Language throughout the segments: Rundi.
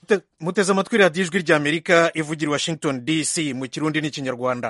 muteze amatwi radiyo ijwi ry'amerika ivugira i washington dc mu kirundi n'ikinyarwanda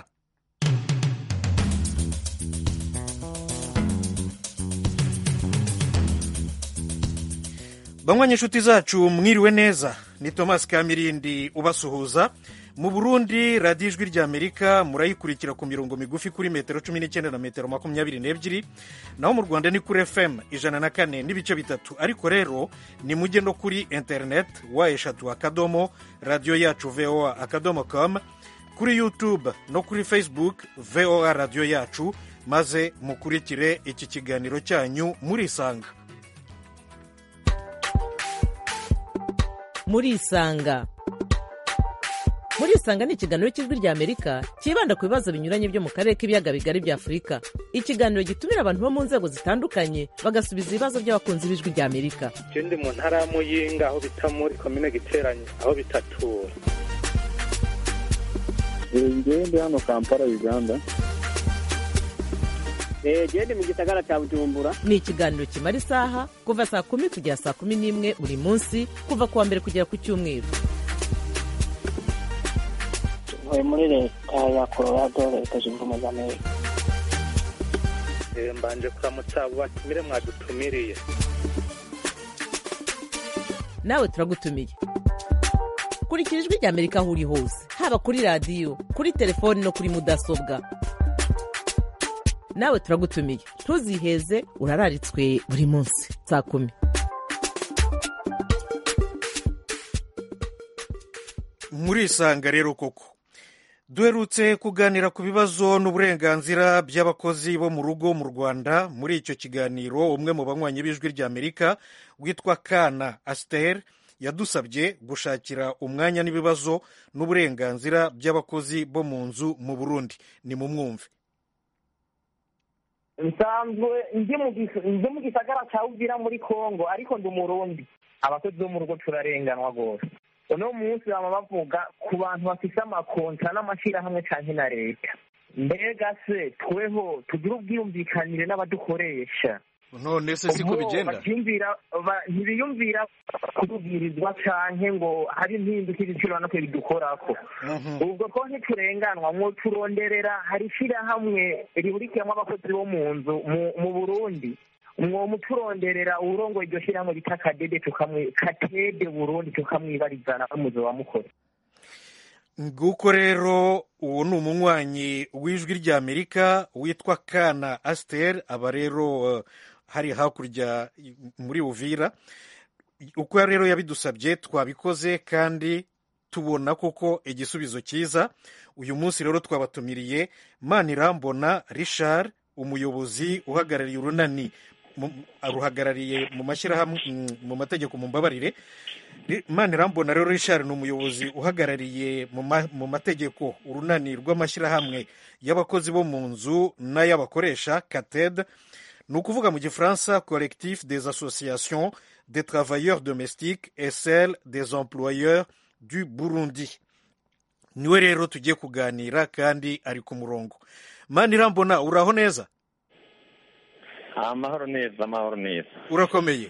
banywa inshuti zacu mwiriwe neza ni thomas kamirindi ubasuhuza mu burundi radiyo ijwi ry'amerika murayikurikira ku mirongo migufi kuri metero cumi n'icyenda na metero makumyabiri n'ebyiri naho mu rwanda ni kuri fm ijana na kane n'ibice bitatu ariko rero ni mujye no kuri interineti wa eshatu akadomo radiyo yacu voa akadomo com kuri youtube no kuri facebook voa radiyo yacu maze mukurikire iki kiganiro cyanyu murisanga murisanga murisanga ni ikiganiro cy'ijwi rya amerika cyibanda ku bibazo binyuranye byo mu karere k'ibiyaga bigari bya afurika ikiganiro gitumira abantu bo mu nzego zitandukanye bagasubiza ibibazo by'abakunzi b'ijwi rya amerika je ndi mu ntara ya muyinga aho bita muri komine giteranye aho bitatura ngewe ndi hano kampala uganda genda mu gisagara cya bujumbura ni ikiganiro kimara isaha kuva saa kumi kugera saa kumi n'imwe buri munsi kuva ku wa mbere kugera ku cyumweru ntuye muri leta ya colorado leta zunze ubumwe za amerika Eh, mbanje kuramutsa abo batumire mwadutumiriye nawe turagutumiye kurikira ijwi rya amerika aho uri hose haba kuri radiyo kuri telefoni no kuri mudasobwa nawe turagutumiye ntuziheze urararitswe buri munsi saa kumi murisanga rero koko duherutse kuganira ku bibazo n'uburenganzira by'abakozi bo mu rugo mu rwanda muri icyo kiganiro umwe mu banywanyi b'ijwi ry'amerika witwa kana asiteri yadusabye gushakira umwanya n'ibibazo n'uburenganzira by'abakozi bo mu nzu mu burundi ni mu mwumve nsanzwe ndi mu gis- ndi mu gisagara cya uvira muri kongo ariko ndi umurundi abakozi bo mu rugo turarenganwa rwose uno munsi baba bavuga ku bantu bafise amakonta n'amashyirahamwe canke na leta mbega se tweho tugire ubwiyumvikanire n'abadukoresha none se siko Ubwo bigenda bacyumvira ba- ntibiyumvira kutubwirizwa canke ngo hari impinduka ibiciro no bidukorako Mhm. ubwo ko ntiturenganwa mwo turonderera hari ishyirahamwe rihurikiyemo abakozi bo mu nzu mu- mu burundi mwo muturonderera uwurongoye iryo shyirahamwe bita kadede tukamwi katede burundi tukamwibarizana n'umuzi wa mukore nguko rero uwo ni umunywanyi w'ijwi ry'amerika witwa kana asiteri aba rero eh, hari hakurya muri uvira uko rero yabidusabye twabikoze kandi tubona koko igisubizo cyiza uyu munsi rero twabatumiriye manirambona richard umuyobozi uhagarariye urunani mu- aruhagarariye mu mashyirahamwe mm, mu mategeko mu mbabarire Ri- manirambona rero richard ni umuyobozi uhagarariye mu ma- mu mategeko urunani rw'amashyirahamwe y'abakozi bo mu nzu n'ay'abakoresha kated ni ukuvuga mu gifaransa collectif des associations des travailleurs domestiques et celle des employeurs du burundi niwe rero tugiye kuganira kandi ari ku murongo manirambona uraho neza amahoro neza amahoro neza urakomeye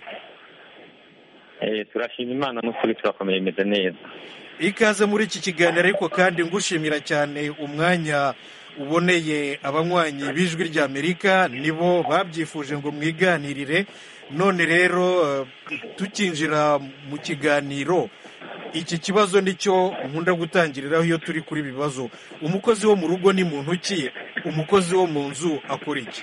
Eh, turashima imana n'ukuri turakomeye imeze neza ikaze muri iki kiganiro ariko kandi ngushimira cyane umwanya uboneye abanywanyi b'ijwi ry'amerika nibo babyifuje ngo mwiganirire none rero eh, tukinjira mu kiganiro iki kibazo nicyo nkunda gutangiriraho iyo turi kuri ibi bibazo umukozi wo mu rugo ni muntu ki umukozi wo mu nzu akora iki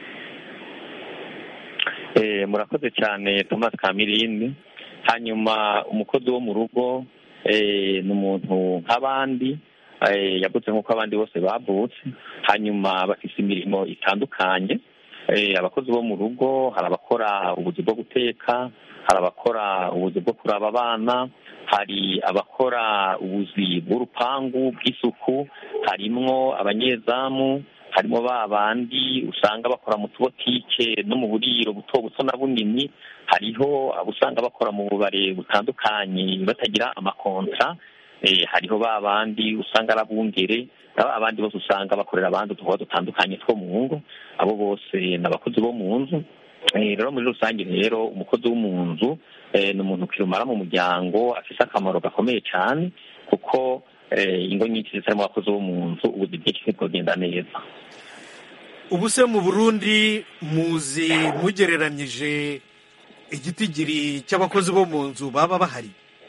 Eh, murakoze cyane thomas kamirindi hanyuma umukozi wo mu rugo eh, ni umuntu nk'abandi eh, yavutse nk'uko abandi bose bavutse hanyuma bafise imirimo itandukanye Eh, abakozi bo mu rugo hari abakora ubuzi bwo guteka hari abakora ubuzi bwo kuraba abana hari abakora ubuzi bw'urupangu bw'isuku harimwo abanyezamu harimo ba bandi usanga bakora mu tubotike no mu buriro buto buto na bunini hariho abo usanga bakora mu bubare butandukanye batagira amakontra eh, hariho ba bandi usanga ari abungere ba abandi bose usanga bakorera abandi udukorwa dutandukanye two mu ngo abo bose ni abakozi bo mu nzu rero muri rusange rero umukozi wo mu nzu ni umuntu kirumara mu muryango afite akamaro gakomeye cyane kuko ingo nyinshi zitarimo abakozi bo mu nzu ubuzi bwinshi ntibwogenda neza ubu se mu burundi muzi mugereranyije igitigiri cy'abakozi bo mu nzu baba bahari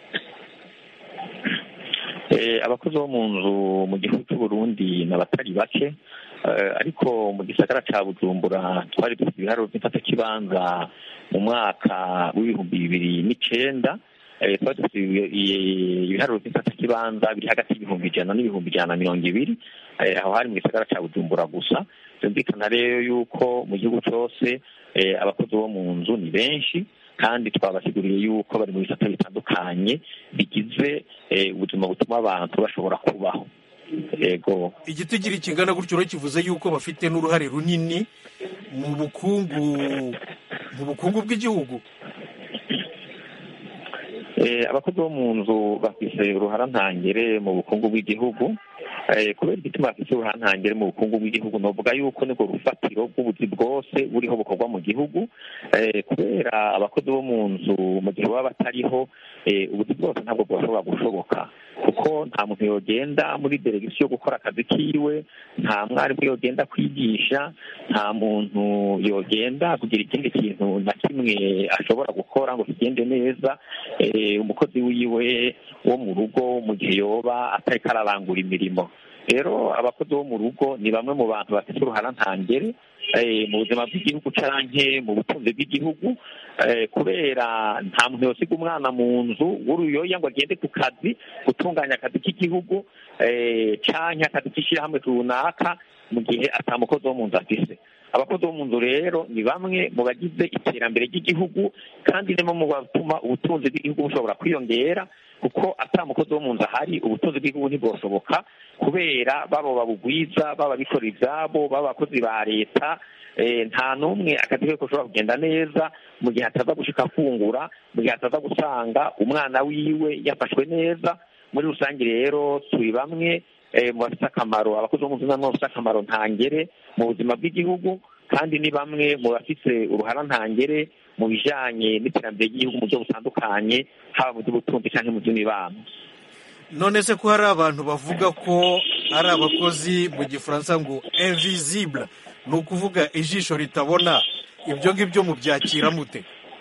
abakozi bo mu nzu mu gihugu cy'uburundi ni abatari bake ariko mu gisagara cya bujumbura twari dufite ibiharuro by'imfatakibanza mu mwaka w'ibihumbi bibiri n'icyenda twari dufite ibiharuro by'imfatakibanza biri hagati y'ibihumbi ijana n'ibihumbi ijana na mirongo ibiri aho hari mu gisagara cya bujumbura gusa byumvikana rero yuko mu gihugu cyose abakozi bo mu nzu ni benshi kandi twabasiguriye yuko bari mu bisata bitandukanye bigize ubuzima butuma abantu bashobora kubaho yego igitigiri kingana gutyo rero kivuze yuko bafite n'uruhare runini mu bukungu mu bukungu bw'igihugu abakozi bo mu nzu bafite uruharantangere mu bukungu bw'igihugu kubera igituma bafite uruharantangere mu bukungu bw'igihugu navuga yuko nibwo rufatiro rw'ubuzi bwose buriho bukorwa mu gihugu kubera abakozi bo mu nzu mu gihe baba batariho ubuzi bwose ntabwo bwashobora gushoboka kuko nta muntu yogenda muri delegisiyo gukora akazi kiwe nta mwarimu yogenda kwigisha nta muntu yogenda kugira ikindi kintu na kimwe ashobora gukora ngo kigende neza umukozi wiwe wo mu rugo mu gihe yoba atariko ararangura imirimo rero abakozi bo mu rugo ni bamwe mu bantu bafite uruharantangere mu buzima bw'igihugu canke mu butunzi bw'igihugu kubera nta muntu yosiga umwana mu nzu w'uruyoya ngo agende ku kazi gutunganya akazi k'igihugu canke akazi k'ishyirahamwe runaka mu gihe atamukozi wo mu nzu afise abakozi bo mu nzu rero ni bamwe mu bagize iterambere ry'igihugu kandi ni mu batuma ubutunzi bw'igihugu bushobora kwiyongera kuko atamukozi wo mu nzu ahari ubutunzi bw'igihugu ntibwoshoboka kubera baba babugwiza baba bikorera ibyabo baba abakozi ba leta nta n'umwe akazi ke gashobora kugenda neza mu gihe ataza gushika afungura mu gihe ataza gusanga umwana wiwe yafashwe neza muri rusange rero turi bamwe mu bafite akamaro abakozi bo mu nzu nabo bafite akamaro ntangere mu buzima bw'igihugu kandi ni bamwe mu bafite uruharantangere mu bijyanye n'iterambere ry'igihugu mu buryo butandukanye haba mu by'ubutunzi cyangwa mu by'imibano none se ko hari abantu bavuga ko ari abakozi mu gifaransa ngo invisible ni ukuvuga ijisho ritabona ibyo ngibyo mubyakira mute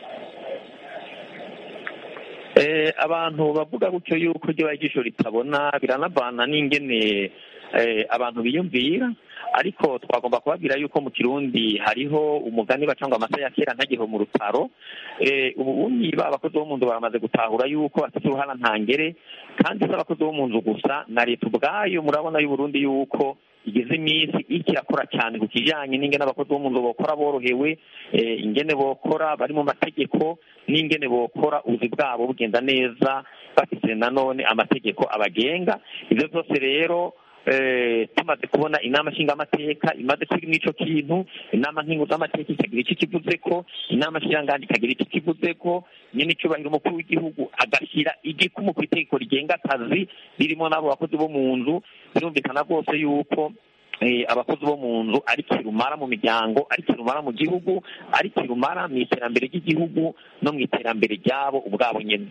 abantu bavuga gutyo yuko ryo ijisho ritabona biranavana n'ingene abantu biyumvira ariko twagomba kubabwira yuko mu kirundi hariho umugani bacanga amata ya kera ntagiho mu rutaro ubundi ba abakozi bo mu nzu baramaze gutahura yuko bafite uruhara ntangere kandi si abakozi bo mu nzu gusa na leta ubwayo murabona y'uburundi yuko igeze iminsi ikirakora cyane ku kijyanye n'ingene abakozi bo mu nzu bokora borohewe ingene bokora bari mu mategeko n'ingene bokora ubuzi bwabo bugenda neza bafite nanone amategeko abagenga ibyo byose rero tumaze kubona inama nshingamateka imaze kuri n'icyo kintu inama nkinguzamateka ikagira icyo kivuze ko inama nshyirangandi ikagira icyo kivuze ko nyine icyubahiro umukuru w'igihugu agashyira igikumu ku itegeko rigenga akazi ririmo n'abo bakozi bo mu nzu birumvikana rwose yuko abakozi bo mu nzu ari kirumara mu miryango ari kirumara mu gihugu ari kirumara mu iterambere ry'igihugu no mu iterambere ryabo ubwabo nyine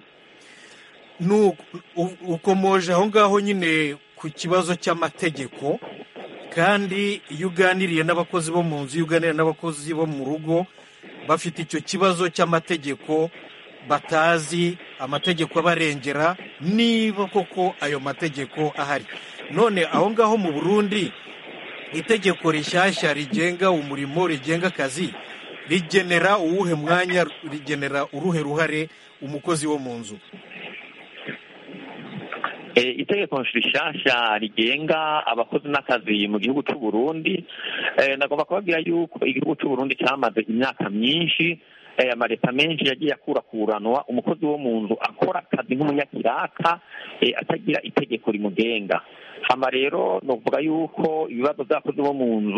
ukomoje aho ngaho nyine ku kibazo cy'amategeko kandi iyo uganiriye n'abakozi bo mu nzu iyo uganiriye n'abakozi bo mu rugo bafite icyo kibazo cy'amategeko batazi amategeko abarengera niba koko ayo mategeko ahari none aho ngaho mu burundi itegeko rishyashya rigenga umurimo rigenga akazi rigenera uwuhe mwanya rigenera uruhe ruhare umukozi wo mu nzu itegeko rishasha rigenga abakozi n'akazi mu gihugu cy'u Burundi nagomba kubabwira yuko igihugu cy'u Burundi cyamaze imyaka myinshi amaleta menshi yagiye akurakuranwa umukozi wo mu nzu akora akazi nk'umunyakiraka atagira itegeko rimugenga hama rero nuvuga yuko ibibazo by'abakozi bo mu nzu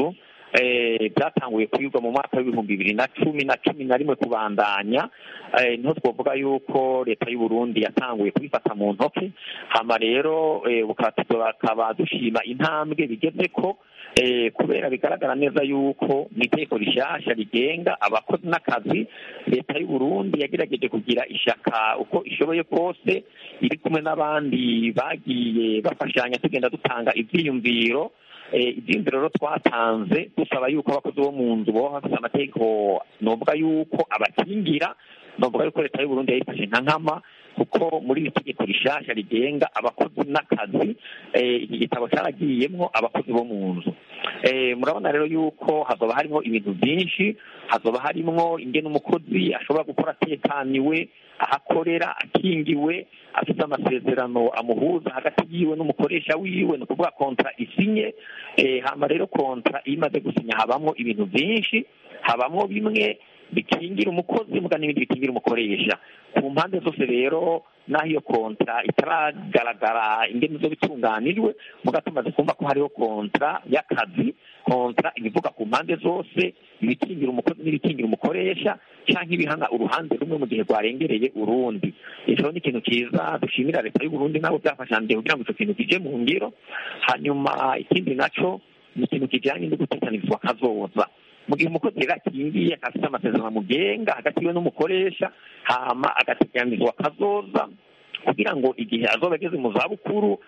eh, byatanguye kwigwa mu mwaka w'ibihumbi bibiri na cumi na cumi na rimwe kubandanya eh, niho twavuga yuko leta y'u Burundi yatanguye kubifata mu ntoke hama rero eh, bukaba bakaba dushima intambwe bigeze ko eh, kubera bigaragara neza yuko mu itegeko rishasha rigenga abakozi n'akazi leta y'u Burundi yagerageje kugira ishaka uko ishoboye kose iri kumwe n'abandi bagiye bafashanya tugenda dutanga ivyiyumviro eh, ivyiyumviro rero twatanze dusaba yuko abakozi bo mu nzu boba bafite amategeko novuga yuko abakingira novuga yuko leta y'u Burundi yayifashe nka nkama kuko muri iri tegeko rishasha rigenga abakozi n'akazi eh, iki gitabo caragiyemwo abakozi bo mu nzu eh, murabona rero yuko hazoba harimo ibintu byinshi hazoba harimwo ingene umukozi ashobora gukora atekaniwe ahakorera akingiwe afite amasezerano amuhuza hagati yiwe n'umukoresha wiwe ni ukuvuga kontra isinye eh, hama rero kontra iyo imaze gusinya habamwo ibintu byinshi habamwo bimwe bikingira umukozi muga n'ibindi bikingira umukoresha ku mpande zose rero n'aho iyo kontra itaragaragara ingene zo bitunganijwe muga tumaze kumva ko hariho kontra y'akazi kontra ibivuga ku mpande zose ibikingira umukozi n'ibikingira umukoresha canke ibihana uruhande rumwe mu gihe rwarengereye urundi ico ni ikintu ciza dushimira leta y'u Burundi nabo byafashanje kugira ngo ico kintu kije mu ngiro hanyuma ikindi naco ni ikintu kijanye no gutekanizwa kazoza mu gihe umukozi rero akingiye afite amasezerano amugenga hagati yiwe n'umukoresha hama agateganyirizwa kazoza kugira ngo igihe azoba ageze mu zabukuru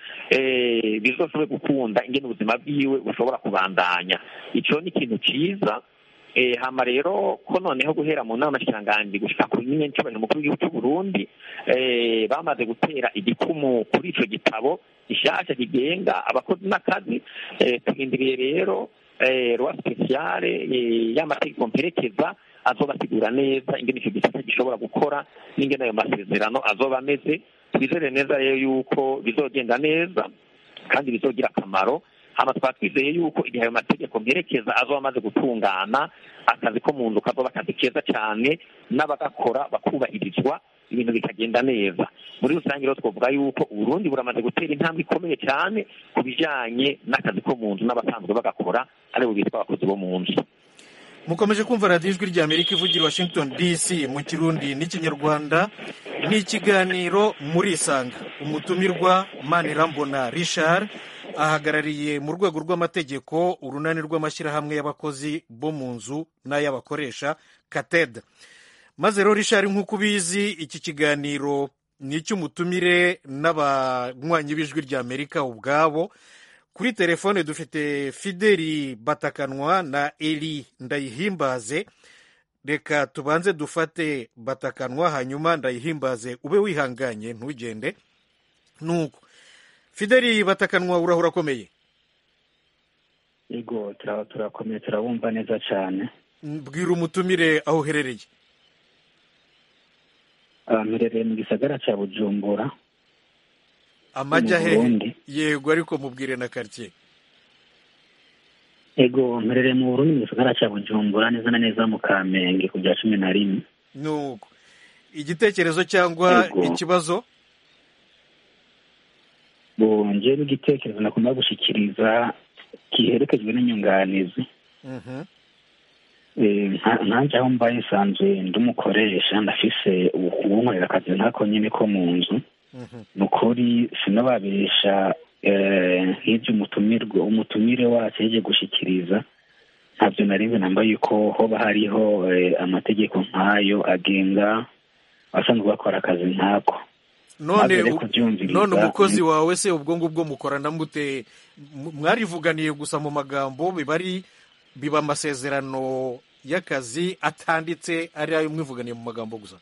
eh, bizoshobore gukunda ingene ubuzima bwiwe bushobora kubandanya ico ni ikintu ciza eh, hama rero ko noneho guhera mu nama nshikiranganji gushika ku nyine ncubahiro mukuru w'igihugu c'u Burundi eh, bamaze gutera igikumu kuri ico gitabo gishasha kigenga abakozi n'akazi eh, turindiriye rero eh, rwa spesiale eh, y'amategeko mperekeza azobasigura neza ingene ico gisata gishobora gukora n'ingene ayo masezerano azoba ameze twizere neza rero yuko bizogenda neza kandi bizogira akamaro hama twaba twizeye yuko igihe ayo mategeko mperekeza azoba amaze gutungana akazi ko mu nzu kazoba akazi keza cane n'abagakora bakubahirizwa ibintu bikagenda neza muri rusange rero twavuga yuko uburundi buramaze gutera intambwe ikomeye cyane ku bijanye n'akazi ko mu nzu n'abasanzwe bagakora aribo bitwa abakozi bo mu nzu mukomeje kumva radiyo ijwi rya amerika ivugira i washington dc mu kirundi n'ikinyarwanda ni ikiganiro muri isanga umutumirwa manirambona richard ahagarariye mu rwego rw'amategeko urunani rw'amashyirahamwe y'abakozi bo mu nzu n'ay'abakoresha kateda maze rero richard nk'uko ubizi iki kiganiro ni icy'umutumire n'abanywanyi b'ijwi rya amerika ubwabo kuri telefone dufite fideli batakanwa na eri ndayihimbaze reka tubanze dufate batakanwa hanyuma ndayihimbaze ube wihanganye ntugende nuko fideli batakanwa urahura akomeye yego turaba turakomeye turabumva neza cyane bwira umutumire aho uherereye Ah, mperereye mu gisagara cya bujumbura amajya Mu hehe Burundi. yego ariko mubwire na karitsiye yego mperereye mu burundi mu gisagara cya bujumbura neza na neza mu kamenge ku bya cumi na rimwe nuko igitekerezo cyangwa Yego. ikibazo bonje n'igitekerezo nakunda gushikiriza kiherekejwe n'inyunganizi Mhm. Eh, nka- nkanje aho mbaye nsanzwe ndumukoresha ndafise uwunkorera akazi nkako nyine ko mu nzu Mhm. ni ukuri sinababesha eh, nk'ibyo umutumirwa umutumire wacu yaje gushikiriza ntabyo narinze namba yuko hoba hariho eh, amategeko nk'ayo agenga abasanzwe bakora akazi nk'ako none Maze rero u- kubyumviriza, none umukozi ni- wawe se ubwo ngubwo mukorana mute M- mwarivuganiye gusa mu magambo biba ari biba amasezerano y'akazi atanditse ari ayo mwivuganiye mu magambo gusa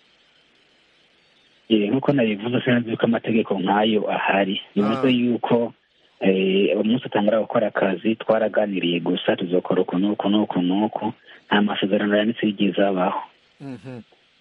Eh, nk'uko nabivuze sinzi yuko amategeko nk'ayo ahari bivuze Ah. yuko eh, umunsi utangura gukora akazi twaraganiriye gusa tuzokora uku n'uku n'uku n'uku nta masezerano yanditse yigeze abaho Mhm.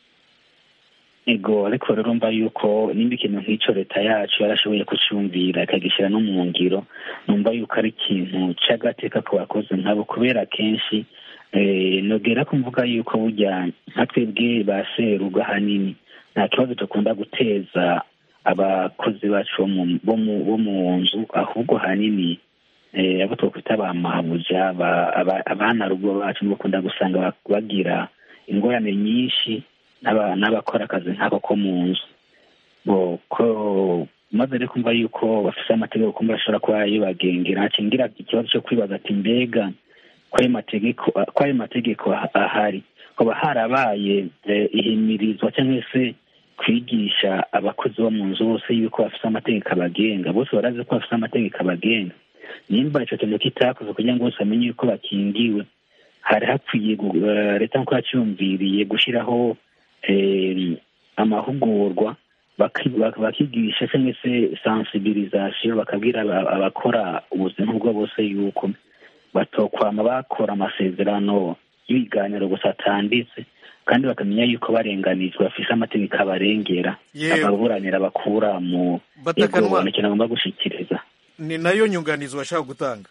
ego ariko rero mba yuko nimba ikintu nk'icyo leta yacu yarashoboye kucyumvira ikagishyira no mu ngiro numva yuko ari ikintu cy'agateka ku bakozi nkabo kubera kenshi eh, nogera ko mvuga yuko burya nka twebwe ba seruga ahanini nta kibazo dukunda guteza abakozi bacu bo mu- bo mu- bo mu nzu ahubwo ahanini eh, abo twakwita ba mabuja ba- aba- abana rugo bacu bakunda gusanga ba- bagira ingorane nyinshi n'aba- n'abakora akazi nk'ako ko mu nzu bo ko maze rero kumva yuko bafise amategeko kumva ashobora kuba yibagengera hacingira ikibazo cyo kwibaza ati mbega ko ayo mategeko ko ayo mategeko ah- ahari hoba harabaye eh, ihimirizwa cyangwa se kwigisha abakozi bo mu nzu bose yuko bafise amategeko abagenga bose barazi ko bafise amategeko abagenga nimba ico kintu kitakoze kugira ngo bose bamenye yuko bakingiwe hari hakwiye gu- eh, leta nkuko yacyumviriye gushyiraho eh, amahugurwa baki- bak- bakigisha cyangwa se sensibilisation bakabwira aba- abakora ubuzima ubwo bose yuko batokwama bakora amasezerano y'ibiganiro gusa atanditse kandi bakamenya yuko barenganijwe bafise amategeko abarengera Yewe. ababuranira bakura mu Batakanwa. yego ikintu agomba gushikiriza ni nayo nyunganizi washaka gutanga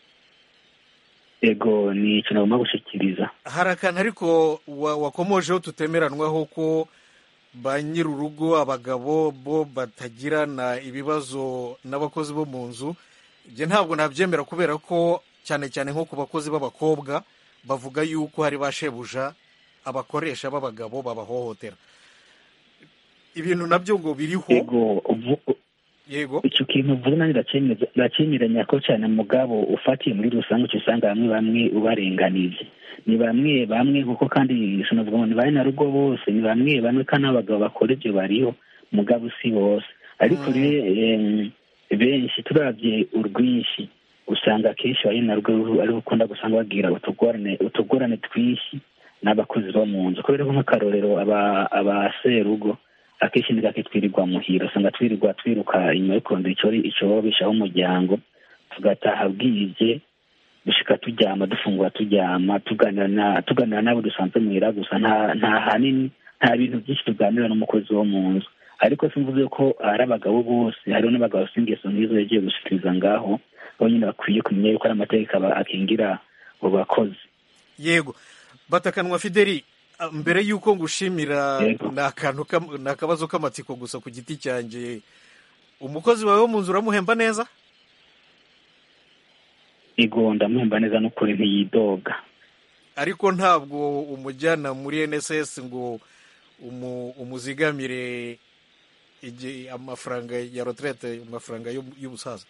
ego ni ikintu agomba gushikiriza hari akantu ariko wa- wakomojeho tutemeranwaho ko ba nyir'urugo abagabo bo batagirana ibibazo n'abakozi bo mu nzu ibyo ntabwo nabyemera kubera ko cyane cyane nko ku bakozi b'abakobwa bavuga yuko hari ba shebuja abakoresha b'abagabo babahohotera ibintu nabyo ngo biriho ego uvu- yego icyo kintu uvuze nanjye ndacemeza- ndacemeranya ko cyane mugabo ufatiye muri rusange uca usanga bamwe bamwe ubarenganije ni bamwe bamwe kuko kandi sinavuga ngo ni bane na rugo bose ni bamwe bamwe kandi abagabo bakora ibyo bariho mugabo si bose ariko rero em, benshi turabye urwinshi usanga akenshi bari na rugo ari ukunda gusanga bagira utugorane utugorane twinshi n'abakozi bo mu nzu kubera ko nk'akarorero aba abaserugo akenshi ni gake twirirwa muhira usanga twirirwa twiruka inyuma yo kurondera icyo icyorobeshaho umuryango tugataha bwije dushika turyama dufungura turyama tuganira na tuganira n'abo dusanzwe muhira gusa nta nta hanini nta bintu byinshi tuganira n'umukozi wo mu nzu ariko simvuze ko ari abagabo bose hariho n'abagabo bafite ingeso nk'izo yagiye gushikiriza ngaho bo nyine bakwiye kumenya yuko ari amategeko aba- akingira abo bakozi yego batakanwa fideli ah, mbere y'uko ngushimira Yego. ni akantu kam- ni akabazo k'amatsiko gusa ku giti cyanjye umukozi wawe wo mu nzu uramuhemba neza ego ndamuhemba neza n'ukuri ntiyidoga ariko ntabwo umujyana muri nss ngo umu- umuzigamire igihe amafaranga ya retraite amafaranga y'u- y'ubusaza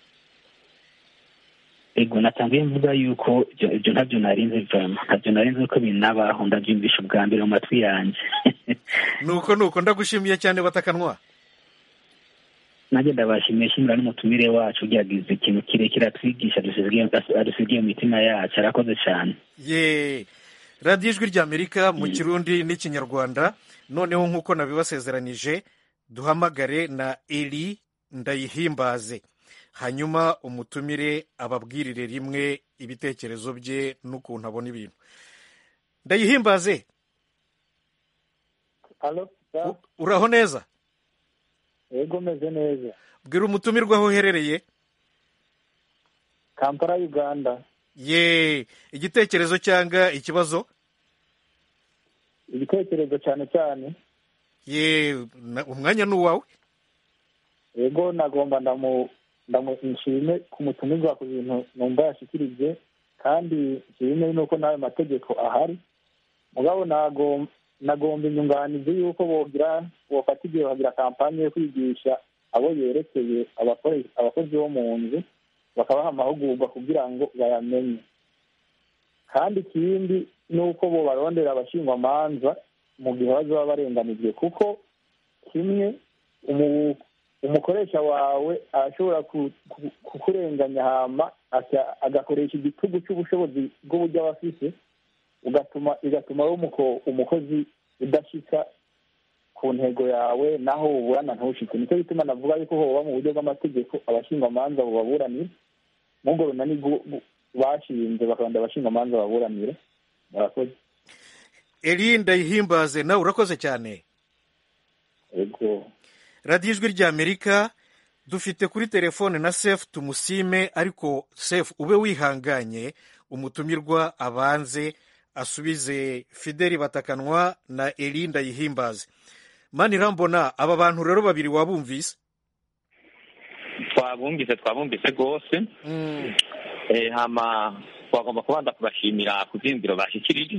ego natangiye mvuga yuko ibyo ibyo ntabyo narinze vama ntabyo narinze ko binabaho ndabyumvisha ubwa mbere mu matwi yanjye nuko nuko ndagushimiye cyane batakanwa nanjye ndabashimiye shimira n'umutumire wacu ugiyagize ikintu kirekire atwigisha adusigiye- adusigiye mu mitima yacu arakoze cyane ye radiyo ijwi ry'amerika mu kirundi n'ikinyarwanda noneho nk'uko nabibasezeranije duhamagare na eri ndayihimbaze hanyuma umutumire ababwirire rimwe ibitekerezo bye n'ukuntu abona ibintu ndayihimbaze halo u- uraho neza yego meze neza bwira umutumirwa aho uherereye kampala uganda ye igitekerezo cyangwa ikibazo ibitekerezo cyane cyane ye na- umwanya ni uwawe yego nagomba ndamu ndamu nshime ku mutumirwa ku bintu numva yashikirije kandi nshime nuko n'ayo mategeko ahari mugabo nagom- nagomba inyunganizi y'uko bogira bofata igihe bagira kampanye yo kwigisha abo yerekeye abakore- abakozi bo mu nzu bakabaha amahugurwa kugira ngo bayamenye kandi ikindi ni uko bo barondera abashingwamanza mu gihe bazaba barenganijwe kuko kimwe umu- umukoresha wawe arashobora ku- ku- kukurenganya hama aka- agakoresha igitugu cy'ubushobozi bw'uburyo aba afise ugatuma igatuma wowe umuko- umukozi udashika ku ntego yawe naho uburana ntushike nicyo gituma navuga yuko hoba mu buryo bw'amategeko abashingamanza bubaburanira mubwo runani bwu- bu- bashinze bakabanda abashingamanza baburanire murakoze eri ndayihimbaze nawe urakoze cyane yego radiyo ijwi ry'amerika dufite kuri telefone na sefu tumusime ariko sefu ube wihanganye umutumirwa abanze asubize fideli batakanwa na eri ndayihimbaze mani irambona aba bantu rero babiri wabumvise twabumvise twabumvise rwose Mm, Eh, hama twagomba kubanza kubashimira ku vyiyumviro bashikirije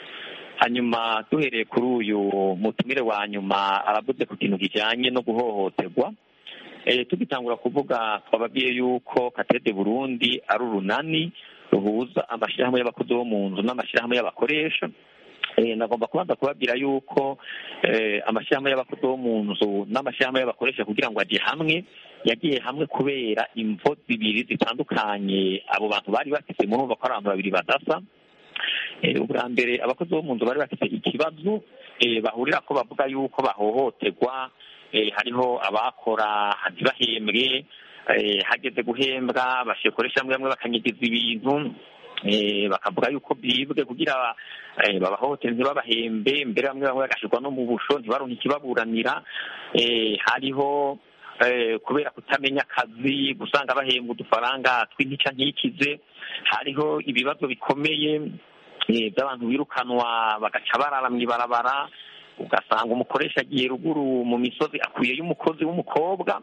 hanyuma duhereye kuri uyu mutumire wa nyuma aravuze ku kintu kijanye no guhohoterwa eh, tugitangura kuvuga twababwiye yuko katede burundi ari urunani ruhuza amashirahamwe y'abakozi bo mu nzu n'amashirahamwe y'abakoresha Eh, nagomba kubanza kubabwira yuko eh, amashirahamwe y'abakozi bo mu nzu n'amashirahamwe y'abakoresha kugira ngo aje hamwe yagiye hamwe kubera imvo zibiri zitandukanye abo bantu bari bafite murumva ko ari abantu babiri badasa Eh, ubwa mbere abakozi bo mu nzu bari bafite ikibazo eh, bahurira ko bavuga yuko bahohoterwa eh, hariho abakora ntibahembwe eh, hageze guhembwa bashikoresha hamwe bamwe bakanyigiza ibintu eh, bakavuga yuko byibwe kugira eh, babahohotere ntibabahembe mbere bamwe bamwe bagashirwa no mu busho ntibaronke ikibaburanira eh, hariho eh, kubera kutamenya akazi gusanga bahembwa udufaranga tw'intica ntikize hariho ibibazo bikomeye eh, by'abantu birukanwa bagaca barara mw'ibarabara ugasanga umukoresha agiye ruguru mu misozi akuyeyo umukozi w'umukobwa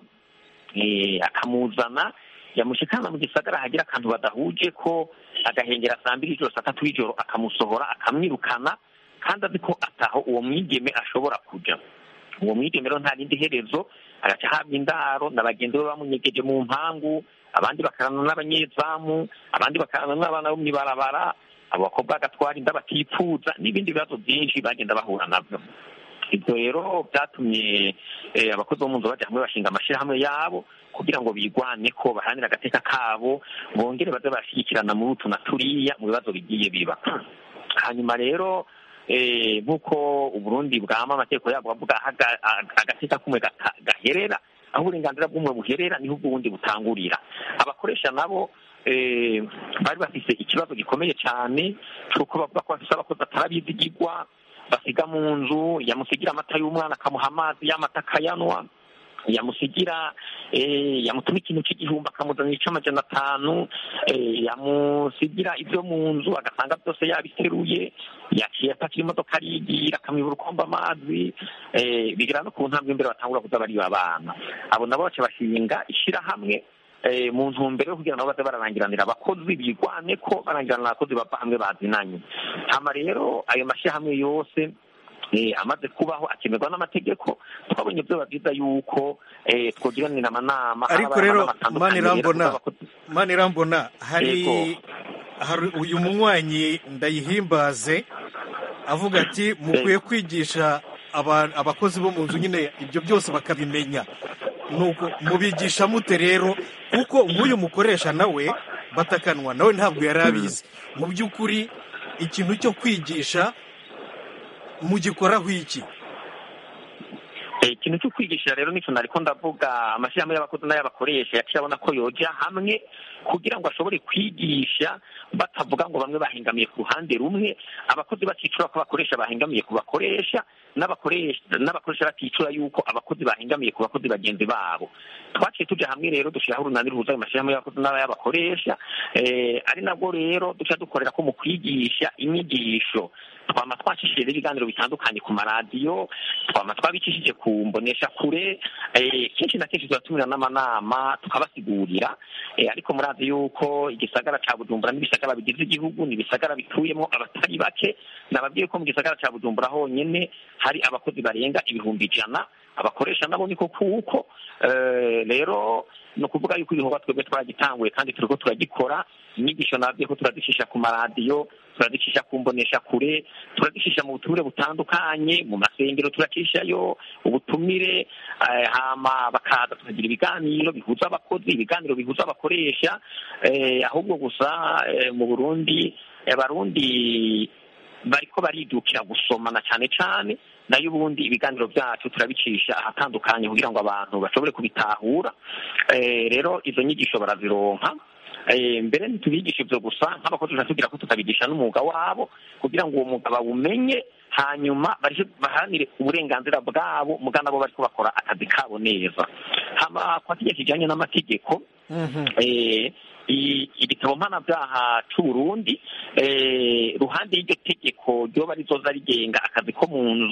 eh, akamuzana yamushikana mu gisagara hagira akantu badahuje ko agahengera saa mbiri ijoro saa tatu y'ijoro akamusohora akamwirukana kandi azi ko ataho uwo mwigeme ashobora kuja uwo mwigeme rero nta rindi herezo agaca ahabwa indaro na bagenzi be bamunyegeje mu mpangu abandi bakarana n'abanyezamu abandi bakarana n'abana bo mw'ibarabara abo bakobwa bagatwara inda batipfuza n'ibindi bibazo byinshi bagenda bahura nabyo ibyo rero byatumye eh, abakozi bo mu nzu bajya hamwe bashinga amashyirahamwe yabo kugira ngo bigwane ko baharanire agateka kabo bongere baze barashyigikirana muri utu na turiya mu bibazo bigiye biba hanyuma rero eh, nk'uko uburundi bwama amategeko yabwo avuga aho aga- aga- agateka kumwe gata- gaherera aho uburenganzira bw'umwe buherera niho ubw'ubundi butangurira abakoresha nabo eh, bari bafise ikibazo gikomeye cyane cy'uko bavuga ko bafise abakozi batarabizigirwa basiga mu nzu yamusigira amata y'umwana akamuha amazi y'amata akayanwa yamusigira eh, yamutuma ikintu cy'igihumbi akamuzanira ic'amajana atanu eh, yamusigira ibyo mu nzu agasanga byose yabiteruye yaciye apakira imodoka arigira akamwibura ukomba amazi eh, bigera no ku ntambwe imbere batangura kuza bariba abana abo nabo baca bashinga ishirahamwe eh, mu ntumbero yo kugira ngo baze bararangiranira abakozi bigwane ko barangiranira abakozi bava hamwe bazinanye hama rero ayo mashyirahamwe yose eh, amaze kubaho akemerwa n'amategeko twabonye byoba byiza yuko eh, twogiranira amanama ariko haba rero amanama atandukanye mani rero irambona kuzabakozi- mani irambona hari Yego. hari uyu munywanyi ndayihimbaze avuga ati mukwiye kwigisha aba- abakozi bo mu nzu nyine ibyo byose bakabimenya nuko mubigisha mute rero kuko nk'uyu mukoresha nawe batakanwa nawe ntabwo yari abizi mu by'ukuri ikintu cyo kwigisha mugikoraho iki Eh, ikintu cyo kwigisha rero nicyo nariko ndavuga amashyirahamwe y'abakozi n'ay'abakoresha yaciye abona ko yoja hamwe kugira ngo ashobore kwigisha batavuga ngo bamwe bahengamiye ku ruhande rumwe abakozi baticura ko abakoresha bahengamiye ku bakoresha n'abakoresha n'abakoresha baticura yuko abakozi bahengamiye ku bakozi bagenzi babo twaciye tuja hamwe rero dushyiraho urunani ruhuza ayo mashyirahamwe y'abakozi n'ay'abakoresha eh, ari nabwo rero duca dukorera ko mu kwigisha inyigisho twama twacishije ibiganiro bitandukanye ku maradiyo twama twabicishije ku mbonesha kure eh, kenshi na kenshi turatumira n'amanama tukabasigurira eh, ariko murazi yuko igisagara ca bujumbura n'ibisagara bigize igihugu ni ibisagara bituyemo abatari bake nababwiye ko mu gisagara ca bujumbura honyene hari abakozi barenga ibihumbi ijana abakoresha nabo niko kuko eh, rero ni ukuvuga yuko ibikorwa twebwe twaragitanguye kandi turiko turagikora inyigisho nabwiye ko turazicisha ku maradiyo turazicisha ku mbonesha kure turazicisha mu butumire butandukanye mu masengero turacishayo ubutumire eh, hama bakaza tukagira ibiganiro bihuza abakozi ibiganiro bihuza abakoresha eh, ahubwo gusa eh, mu burundi abarundi bariko baridukira gusomana cyane cyane nayo ubundi ibiganiro byacu turabicisha ahatandukanye kugira ngo abantu bashobore kubitahura Eh, rero izo nyigisho barazironka Eh, mbere ntitubigisha ibyo gusa nk'abakozi turatubwira ko tukabigisha n'umwuga wabo kugira ngo uwo mwuga bawumenye hanyuma bareke baharanire uburenganzira bwabo muga nabo bariko bakora akazi kabo neza hama kwa kijya kijanye n'amategeko eh, i- igitabo mpanabyaha c'uburundi eh, ruhande y'iryo tegeko ryoba rizoza rigenga akazi ko mu nzu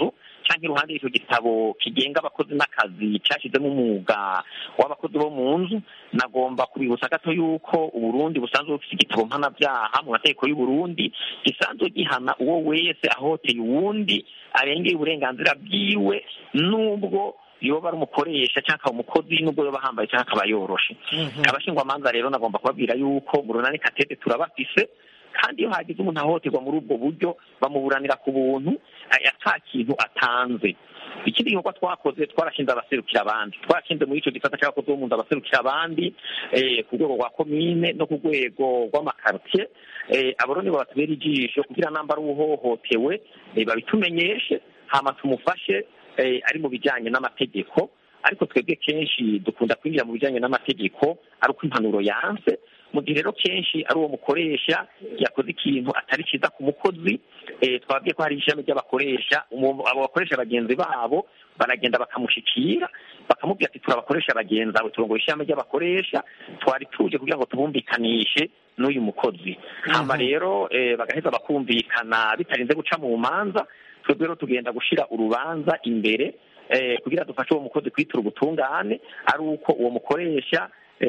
cyangwa iruhande y'icyo gitabo kigenga abakozi n'akazi cyashyizemo umwuga w'abakozi bo mu nzu nagomba kubibutsa gato yuko uburundi busanzwe bufite igitabo mpanabyaha mu mategeko y'uburundi gisanzwe gihana uwo wese ahoteye uwundi arengeye uburenganzira bwiwe n'ubwo yoba ari umukoresha cyangwa akaba umukozi n'ubwo yoba ahambaye cyangwa akaba yoroshe abashingwamanza rero nagomba kubabwira yuko mu runani katete turabafise kandi iyo hagize umuntu ahohoterwa muri ubwo buryo bamuburanira ku buntu ata kintu atanze ikindi gikorwa twakoze twarashinze abaserukira abandi twarashinze muri icyo gisata cy'abakozi bo mu nzu abaserukira abandi ku rwego rwa komine no ku rwego rw'amakarotiye abo rero nibo batubera ijisho kugira namba ari uhohotewe babitumenyeshe hama tumufashe ari mu bijyanye n'amategeko ariko twebwe kenshi dukunda kwinjira mu bijyanye n'amategeko ari uko impanuro yanse mu gihe rero kenshi ari uwo mukoresha yakoze ikintu atari cyiza ku mukozi twababwiye ko hari ishami ry'abakoresha abo bakoresha bagenzi babo baragenda bakamushyikira bakamubwira ati turabakoresha bagenzi abo turongoye ishami ry'abakoresha twari tuje kugira ngo tubumvikanishe n'uyu mukozi hamba rero bagaheza bakumvikana bitarinze guca mu manza twebwe rero tugenda gushyira urubanza imbere kugira dufashe uwo mukozi kwitura ubutungane ari uko uwo mukoresha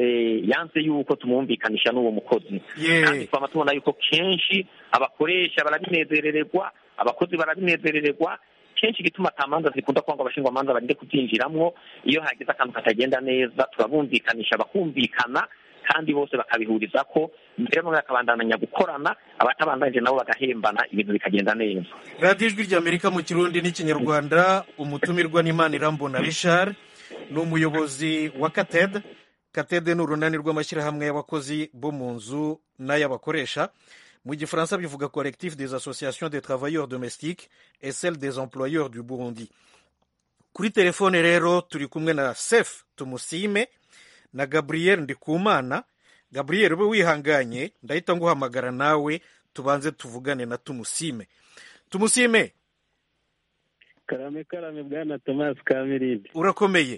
yanze yuko tumwumvikanisha n'uwo mukozi kandi twaba tubona yuko kenshi abakoresha barabinezerererwa abakozi barabinezerererwa kenshi igituma atamanza zikunda kwanga abashingwamanza barinde kubyinjiramo iyo hagize akantu katagenda neza turabumvikanisha bakumvikana kandi bose bakabihuriza ko mbere bamwe bakabandanya gukorana abatabandanije nabo bagahembana ibintu bikagenda neza radiyo ijwi ry'amerika mu kirundi n'ikinyarwanda umutumirwa n'imana irambona richard ni umuyobozi wa katede katede ni urunani rw'amashyirahamwe y'abakozi bo mu nzu n'ay'abakoresha mu gifaransa bivuga collectif des associations des travailleurs domestiques et celle des employeurs du burundi kuri telefone rero turi kumwe na sef tumusime na gabriel ndikumana gabriel ube wihanganye ndahita nguhamagara nawe tubanze tuvugane na tumusime tumusime karame karame bwana tomasi kamirindi urakomeye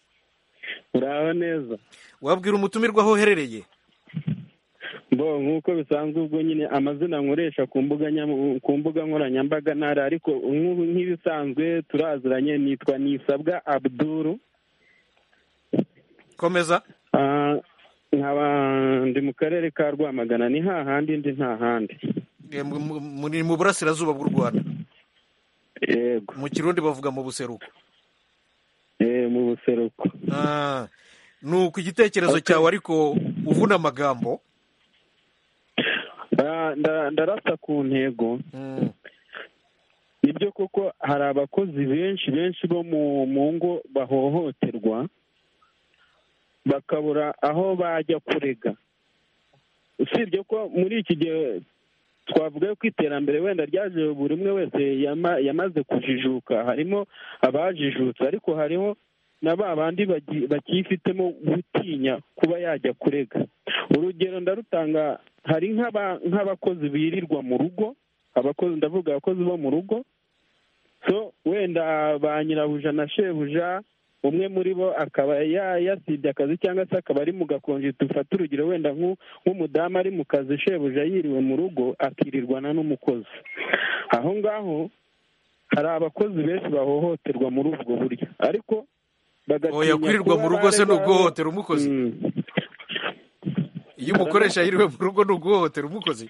uraho neza wabwira umutumirwa aho uherereye bo nk'uko bisanzwe ubwo nyine amazina nkoresha ku mbuga ku mbuga nkoranyambaga ntara ariko nk'ibisanzwe turaziranye nitwa nisabwa abduru komeza nkaba ndi mu karere ka rwamagana ni hahandi ndi nta handi ni mu burasirazuba bw'u rwanda yego mu kirundi bavuga mu buseruko mu buseruko ni uku igitekerezo cyawe ariko uvuna amagambo ndarasa ku ntego nibyo koko hari abakozi benshi benshi bo mu ngo bahohoterwa bakabura aho bajya kurega usibye ko muri iki gihe twavuga ko iterambere wenda ryaje buri umwe wese yamaze kujijuka harimo abajijutse ariko hariho na ba bandi bakifitemo gutinya kuba yajya kurega urugero ndarutanga hari nk'abakozi birirwa mu rugo abakozi ndavuga abakozi bo mu rugo so wenda ba nyirabuja na shebuja umwe muri bo akaba yasibye akazi cyangwa se akaba ari mu gakonje dufate urugero wenda nk'umudamu ari mu kazi shebuja yiriwe mu rugo akirirwana n'umukozi aho ngaho hari abakozi benshi bahohoterwa muri ubwo buryo ariko oya kwirirwa mu rugo se ni uguhohotera umukozi iyo umukoresha yiriwe mu rugo ni uguhohotera umukozi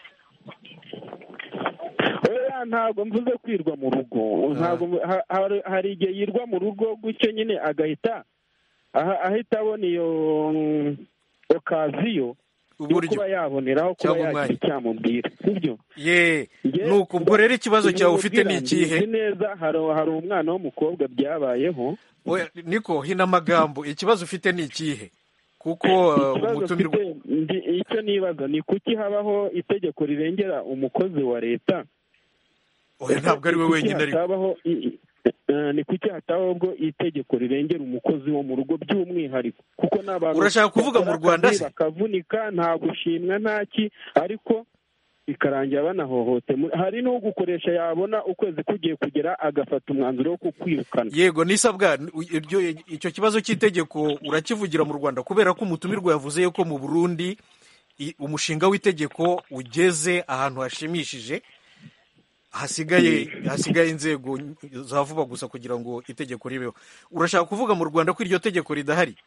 ntabwo mvuze kwirwa mu rugo ntabwo hari igihe yirwa mu rugo gutyo nyine agahita ahita abona iyo okaziyo yo kuba yaboneraho kuba yagira icyamubwira sibyo ye nuko ubwo rero ikibazo cyawe ufite ni ikihe neza hari umwana w'umukobwa byabayeho niko hino amagambo ikibazo ufite ni ikihe kuko umutumirwa icyo nibaza ni kuki habaho itegeko rirengera umukozi wa leta oya ntabwo ari we wenyine ariko ni kuki hatabaho ubwo itegeko rirengera umukozi wo mu rugo by'umwihariko kuko n'abantu urashaka kuvuga mu rwanda se bakavunika nta gushimwa ntaki ariko bikarangira banahohote hari n'ugukoresha yabona ukwezi kugiye kugera agafata umwanzuro wo kukwirukana yego nisabwa icyo kibazo cy'itegeko urakivugira mu rwanda kubera ko umutumirwa yavuze yuko mu burundi umushinga w'itegeko ugeze ahantu hashimishije hasigaye hasigaye inzego za vuba gusa kugira ngo itegeko ribeho urashaka kuvuga mu rwanda ko iryo tegeko ridahari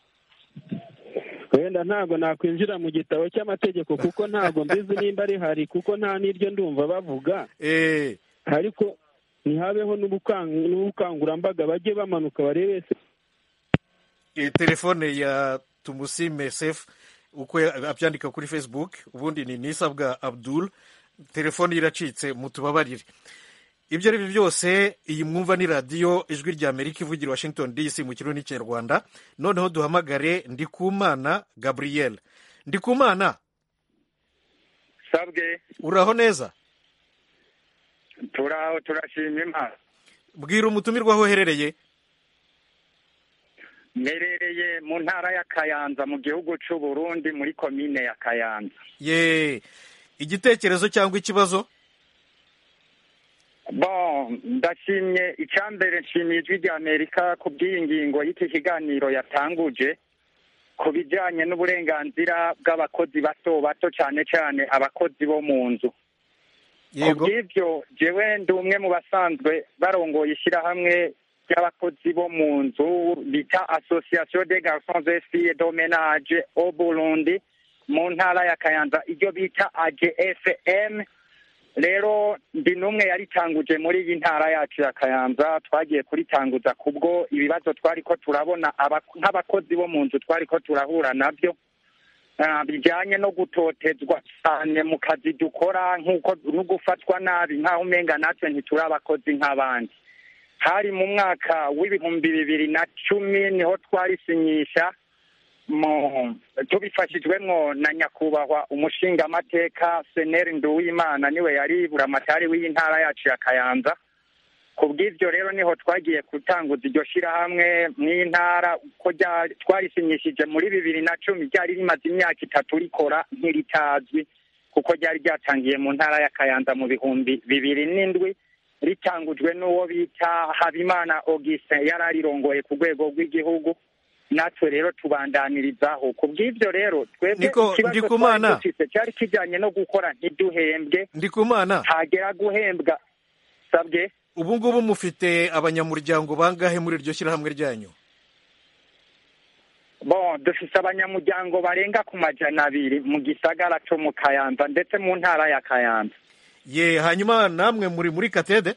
wenda ntabwo nakwinjira mu gitabo cy'amategeko kuko ntabwo mbizi nimba rihari kuko nta n'iryo ndumva bavuga Eh, ariko ntihabeho n'ubukang- n'ubukangurambaga bajye bamanuka barebe se eh, telefone ya tumusime sefu uko ya- abyandika kuri facebook ubundi ni nisabwa abdul telefone ye iracitse mutubabarire ibyo ari byo byose iyi mwumva ni radiyo ijwi rya amerika ivugira i washington dc mu kirundi n'ikinyarwanda noneho duhamagare ndikumana gabriel ndikumana sabwe uraho neza turaho turashima imana bwira umutumirwa aho uherereye mperereye mu ntara ya kayanza mu gihugu cy'u Burundi muri komine ya kayanza ye igitekerezo cyangwa ikibazo bon ndashimye icyambere nshimiye ijwi rya amerika ku bw'iyi ngingo y'iki kiganiro yatanguje ku bijyanye n'uburenganzira bw'abakozi bato bato cyane cyane abakozi bo mu nzu ku yego bw'ibyo jewe ndi umwe mu basanzwe barongoye ishyirahamwe ry'abakozi bo mu nzu bita association des garçons et filles de ménage au Burundi mu ntara ya Kayanza iryo bita AGFM rero ndi n'umwe yaritanguje muri iyi ntara yacu ya Kayanza twagiye kuritanguza kubwo ibibazo twari ko turabona aba- nk'abakozi bo mu nzu twari ko turahura nabyo ah, bijyanye no gutotezwa cyane mu kazi dukora nk'uko no gufatwa nabi nk'aho umenga natwe ntituri abakozi nk'abandi hari mu mwaka w'ibihumbi bibiri na cumi niho twarisinyisha mu tubifashijwemwo na nyakubahwa umushingamateka seneri nduwimana niwe yari buramatari w'iyi ntara yacu ya kayanza ku bw'ibyo rero niho twagiye gutanguza iryo shyirahamwe mw'iyi ntara uko ryari- twarisinyishije muri bibiri na cumi ryari rimaze imyaka itatu rikora ntiritazwi kuko ryari ryatangiye mu ntara ya kayanza mu bihumbi bibiri n'indwi ritangujwe n'uwo bita habimana augustin yari arirongoye ku rwego rw'igihugu natwe rero tubandanirizaho ku bw'ibyo rero twebwe Niko, ikibazo Ndikumana. twari dufise cyari kijyanye no gukora ntiduhembwe ndikumana hagera guhembwa sabwe ubu ngubu mufite abanyamuryango bangahe muri iryo shyirahamwe ryanyu bon dufise abanyamuryango barenga ku majana abiri mu gisagara co mu kayanza ndetse mu ntara ya kayanza ye hanyuma namwe muri muri katede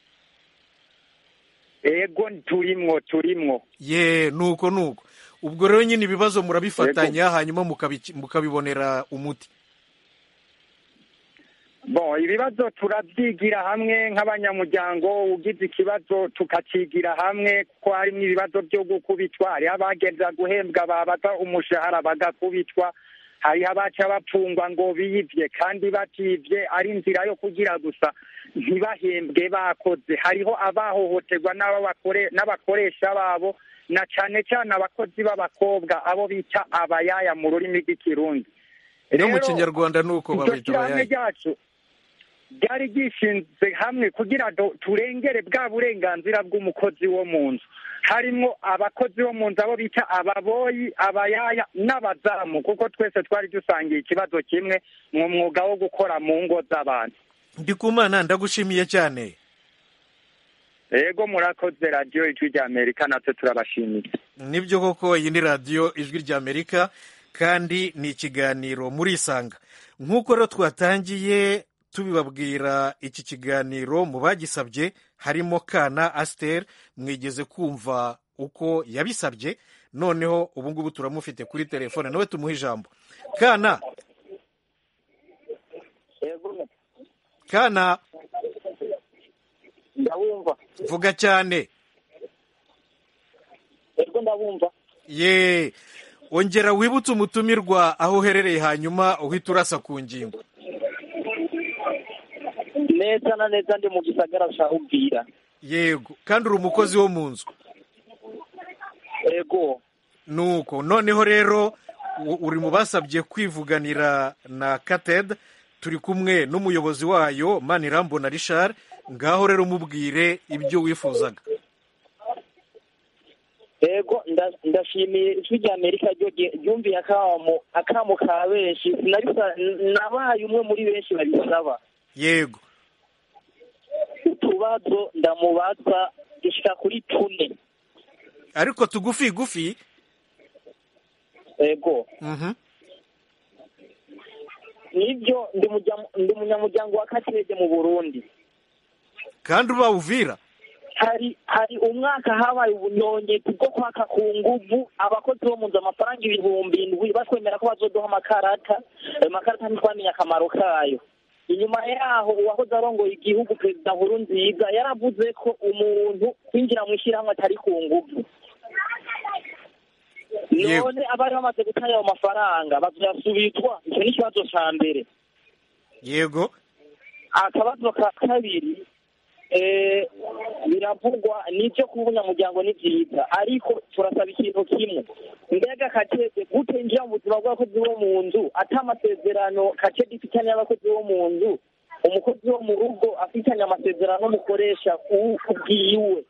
ego turimwo turimwo ye nuko nuko ubwo rero nyine ibibazo murabifatanya hanyuma mukabi- mukabibonera umuti bon ibibazo turabyigira hamwe nk'abanyamuryango ugize ikibazo tukakigira hamwe kuko harimo ibibazo byo gukubitwa hariho abageza guhembwa babaza umushahara bagakubitwa hariho abaca bapfungwa ngo biyivye kandi bativye ari inzira yo kugira gusa ntibahembwe bakoze hariho abahohoterwa n'abo bakore- n'abakoresha babo na cane cane abakozi b'abakobwa abo bita abayaya mu rurimi rw'ikirundi no mu Rero, kinyarwanda nuko iryo babita shyirahamwe abayayi ryacu ryari ryishinze hamwe kugira ngo turengere bwa burenganzira bw'umukozi wo mu nzu harimo abakozi bo mu nzu abo bita ababoyi abayaya n'abazamu kuko twese twari dusangiye ikibazo kimwe mu mwuga wo gukora mu ngo z'abantu ndikumana ndagushimiye cyane ego murakoze radiyo ijwi rya amerika natwe turabashimiye nibyo koko iyi ni radiyo ijwi ry'amerika kandi ni ikiganiro murisanga nk'uko rero twatangiye tubibabwira iki kiganiro mu bagisabye harimo kana asiteri mwigeze kumva uko yabisabye noneho ubu ngubu turamufite kuri telefone nawe tumuhe ijambo kana kana ndabumva vuga cyane ego ndabumva ye ongera wibutse umutumirwa aho uherereye hanyuma uhita urasa ku ngingo neza na neza ndi mu gisagara cya ubwira yego kandi uri umukozi wo mu nzu ego nuko noneho rero u- uri mu basabye kwivuganira na kated turi kumwe n'umuyobozi wayo manirambona rishari ngaho rero umubwire ibyo wifuzaga ego nda- ndashimiye ijwi rya amerika ryo rye- ryumviye akamo akamo ka benshi sinabisa nabaye umwe muri benshi babisaba yego utubazo ndamubaza dushika kuri tune ariko tugufi gufi ego Mhm. nibyo ndi mujya- ndi umunyamuryango wa katege mu burundi kandi uba uvira hari hari umwaka habaye ubunyongezi bwo kwaka ku nguvu abakozi bo mu nzu amafaranga ibihumbi indwi batwemera ko bazoduha amakarata ayo makarata ntitwamenye akamaro kayo inyuma yaho uwahoze arongoye igihugu perezida nkuru nziza yaravuze ko umuntu kwinjira mu ishyirahamwe atari ku nguvu Yego. none abari bamaze gutanga ayo mafaranga bazoyasubizwa icyo ni ikibazo ca mbere yego akabazo ka kabiri eh, biravugwa n'ibyo kuba umunyamuryango ni byiza ariko turasaba ikintu kimwe mbega katete gute njya mu buzima bw'abakozi bo mu nzu ata amasezerano katete ifitanye n'abakozi bo mu nzu umukozi wo mu rugo afitanye amasezerano n'umukoresha u- ubwiwe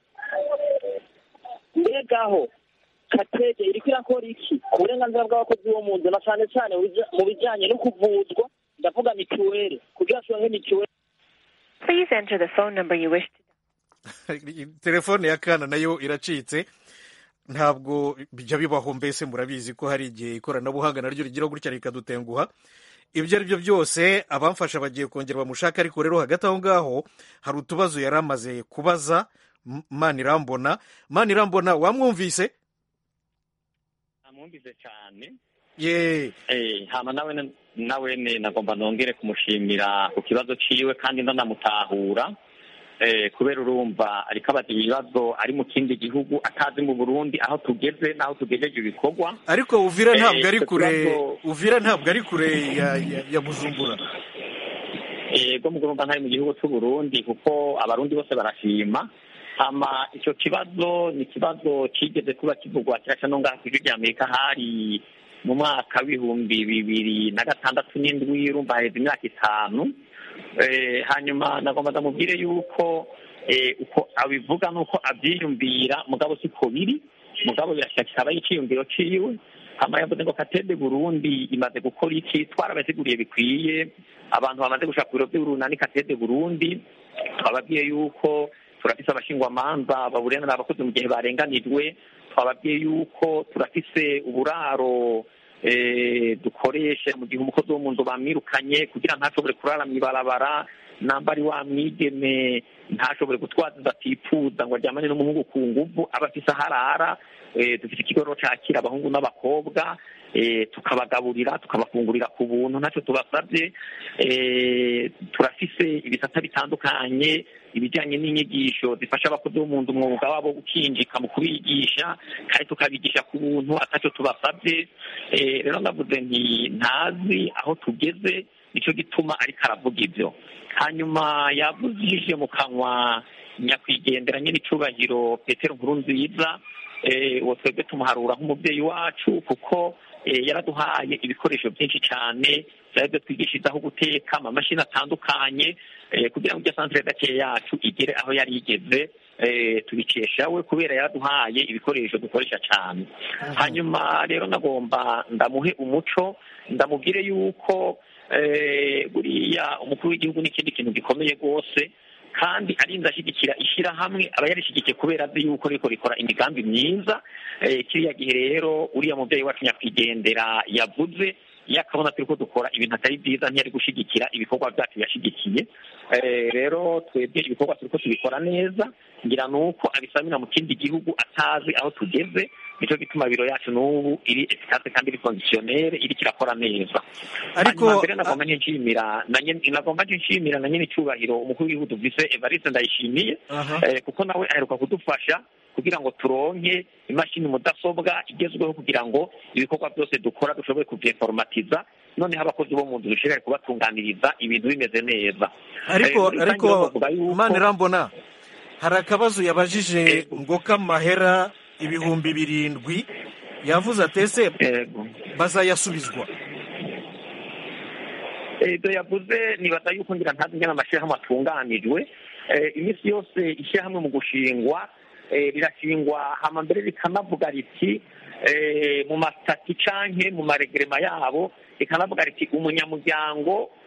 mbegaho katete iriko irakora iki ku burenganzira bw'abakozi bo mu nzu na cyane cyane mu bija- mu bijyanye no kuvuzwa ndavuga mituweli kugira turonke mituweli Please enter the phone number you wish to telefone ya kana nayo iracitse ntabwo bijya bibaho mbese murabizi ko hari igihe ikoranabuhanga naryo rigira gutya rikadutenguha ibyo ari byo byose abamfasha bagiye kongera bamushaka ariko rero hagati aho ngaho hari utubazo yari amaze kubaza M- manirambona manirambona wamwumvise namwumvise cyane ye Eh, hama nawe nawe ne nagomba nongere kumushimira ku kibazo ciwe kandi ndanamutahura eh, kubera urumva ariko abaza ibibazo ari mu kindi gihugu atazi mu Burundi aho tugeze n'aho tugejeje ibikorwa ariko uvira Eh, ntabwo ari icyo kure kibazo- uvira ntabwo ari kure ya, ya, ya bujumbura ego mu Burundi ntari mu gihugu cy'u Burundi kuko abarundi bose barashima hama icyo kibazo ni ikibazo kigeze kuba kivugwa kiraca no ngaha ku ijwi rya Amerika hari mu mwaka w'ibihumbi bibiri na gatandatu n'indwi urumva haheze imyaka itanu Eh, hanyuma nagomba ndamubwire yuko eh, uko abivuga nuko abyiyumvira mugabo siko biri mugabo birashaka kikaba ari iciyumviro ciwe hama yavuze ngo katede burundi imaze gukora iki twarabasiguriye bikwiye abantu bamaze gushaka ku biro by'urunani katede burundi twababwiye yuko turafise abashingwamanza baburenganira abakozi mu gihe barenganijwe twababwiye yuko turafise uburaro eh, dukoresha mu gihe umukozi wo mu nzu bamwirukanye kugira ntashobore kurara mw'ibarabara namba ari wa mwigeme ntashobore gutwaza inda atifuza ngo aryamane n'umuhungu ku nguvu aba afise aho arara eh, dufite ikigo rero cakira abahungu n'abakobwa eh, tukabagaburira tukabafungurira ku buntu ntacyo tubasabye eh, turafise ibisata bitandukanye ibijyanye n'inyigisho zifasha abakozi bo mu nzu umwuga wabo wo gukinjika mu kubigisha kandi tukabigisha ku buntu atacyo tubasabye Eh, rero ndavuze nti ntazi aho tugeze nicyo gituma ariko aravuga ibyo hanyuma yavuzije mu kanwa nyakwigendera nyine icubahiro petero nkuru nziza eh, uwo twebwe tumuharura nk'umubyeyi wacu kuko eh, yaraduhaye ibikoresho byinshi cyane byari byo twigishirizaho guteka amamashini atandukanye eh, kugira ngo iryo santere gake yacu igere aho yari igeze eh, tubikesha we kubera yaraduhaye ibikoresho dukoresha cyane hanyuma rero nagomba ndamuhe umuco ndamubwire yuko eh, buriya umukuru w'igihugu n'ikindi kintu gikomeye rwose kandi arinze ashyigikira ishyirahamwe aba yarishyigikiye kubera azi yuko riko rikora imigambi myiza Eh, kiriya gihe rero uriya mubyeyi wacu nyakwigendera yavuze iyo akabona turi ko dukora ibintu atari byiza ntiyari gushyigikira ibikorwa byacu yashyigikiye Eh, rero twebwe ibikorwa turi ko tubikora neza ngira ni uko abisamira mu kindi gihugu atazi aho tugeze nicyo gituma biro yacu n'ubu iri efikase kandi iri kondisiyonere iri kirakora neza Ariko- hanyuma mbere nagomba nshimira na nyene- nagomba nshimira na nyine icyubahiro umukuru w'igihugu duvise evariste ndayishimiye Aha. eh, kuko nawe aheruka kudufasha kugira ngo turonke imashini mudasobwa igezweho kugira ngo ibikorwa byose dukora dushobore kubyeforomatiza noneho abakozi bo mu nzu dushobore kubatunganiriza ibintu bimeze neza ariko Eh, muri rusange ariko rero bavuga yuko- manirambona hari akabazo yabajije ngo k'amahera ibihumbi birindwi yavuze atese bazayasubizwa Eh, ibyo yavuze nibaza yuko ngira ntazi ingene amashyirahamwe atunganijwe Eh, iminsi yose ishyirahamwe mu gushingwa eh, rirashingwa hama mbere rikanavuga riti eh, mu masitati canke mu maregerema yabo rikanavuga riti umunyamuryango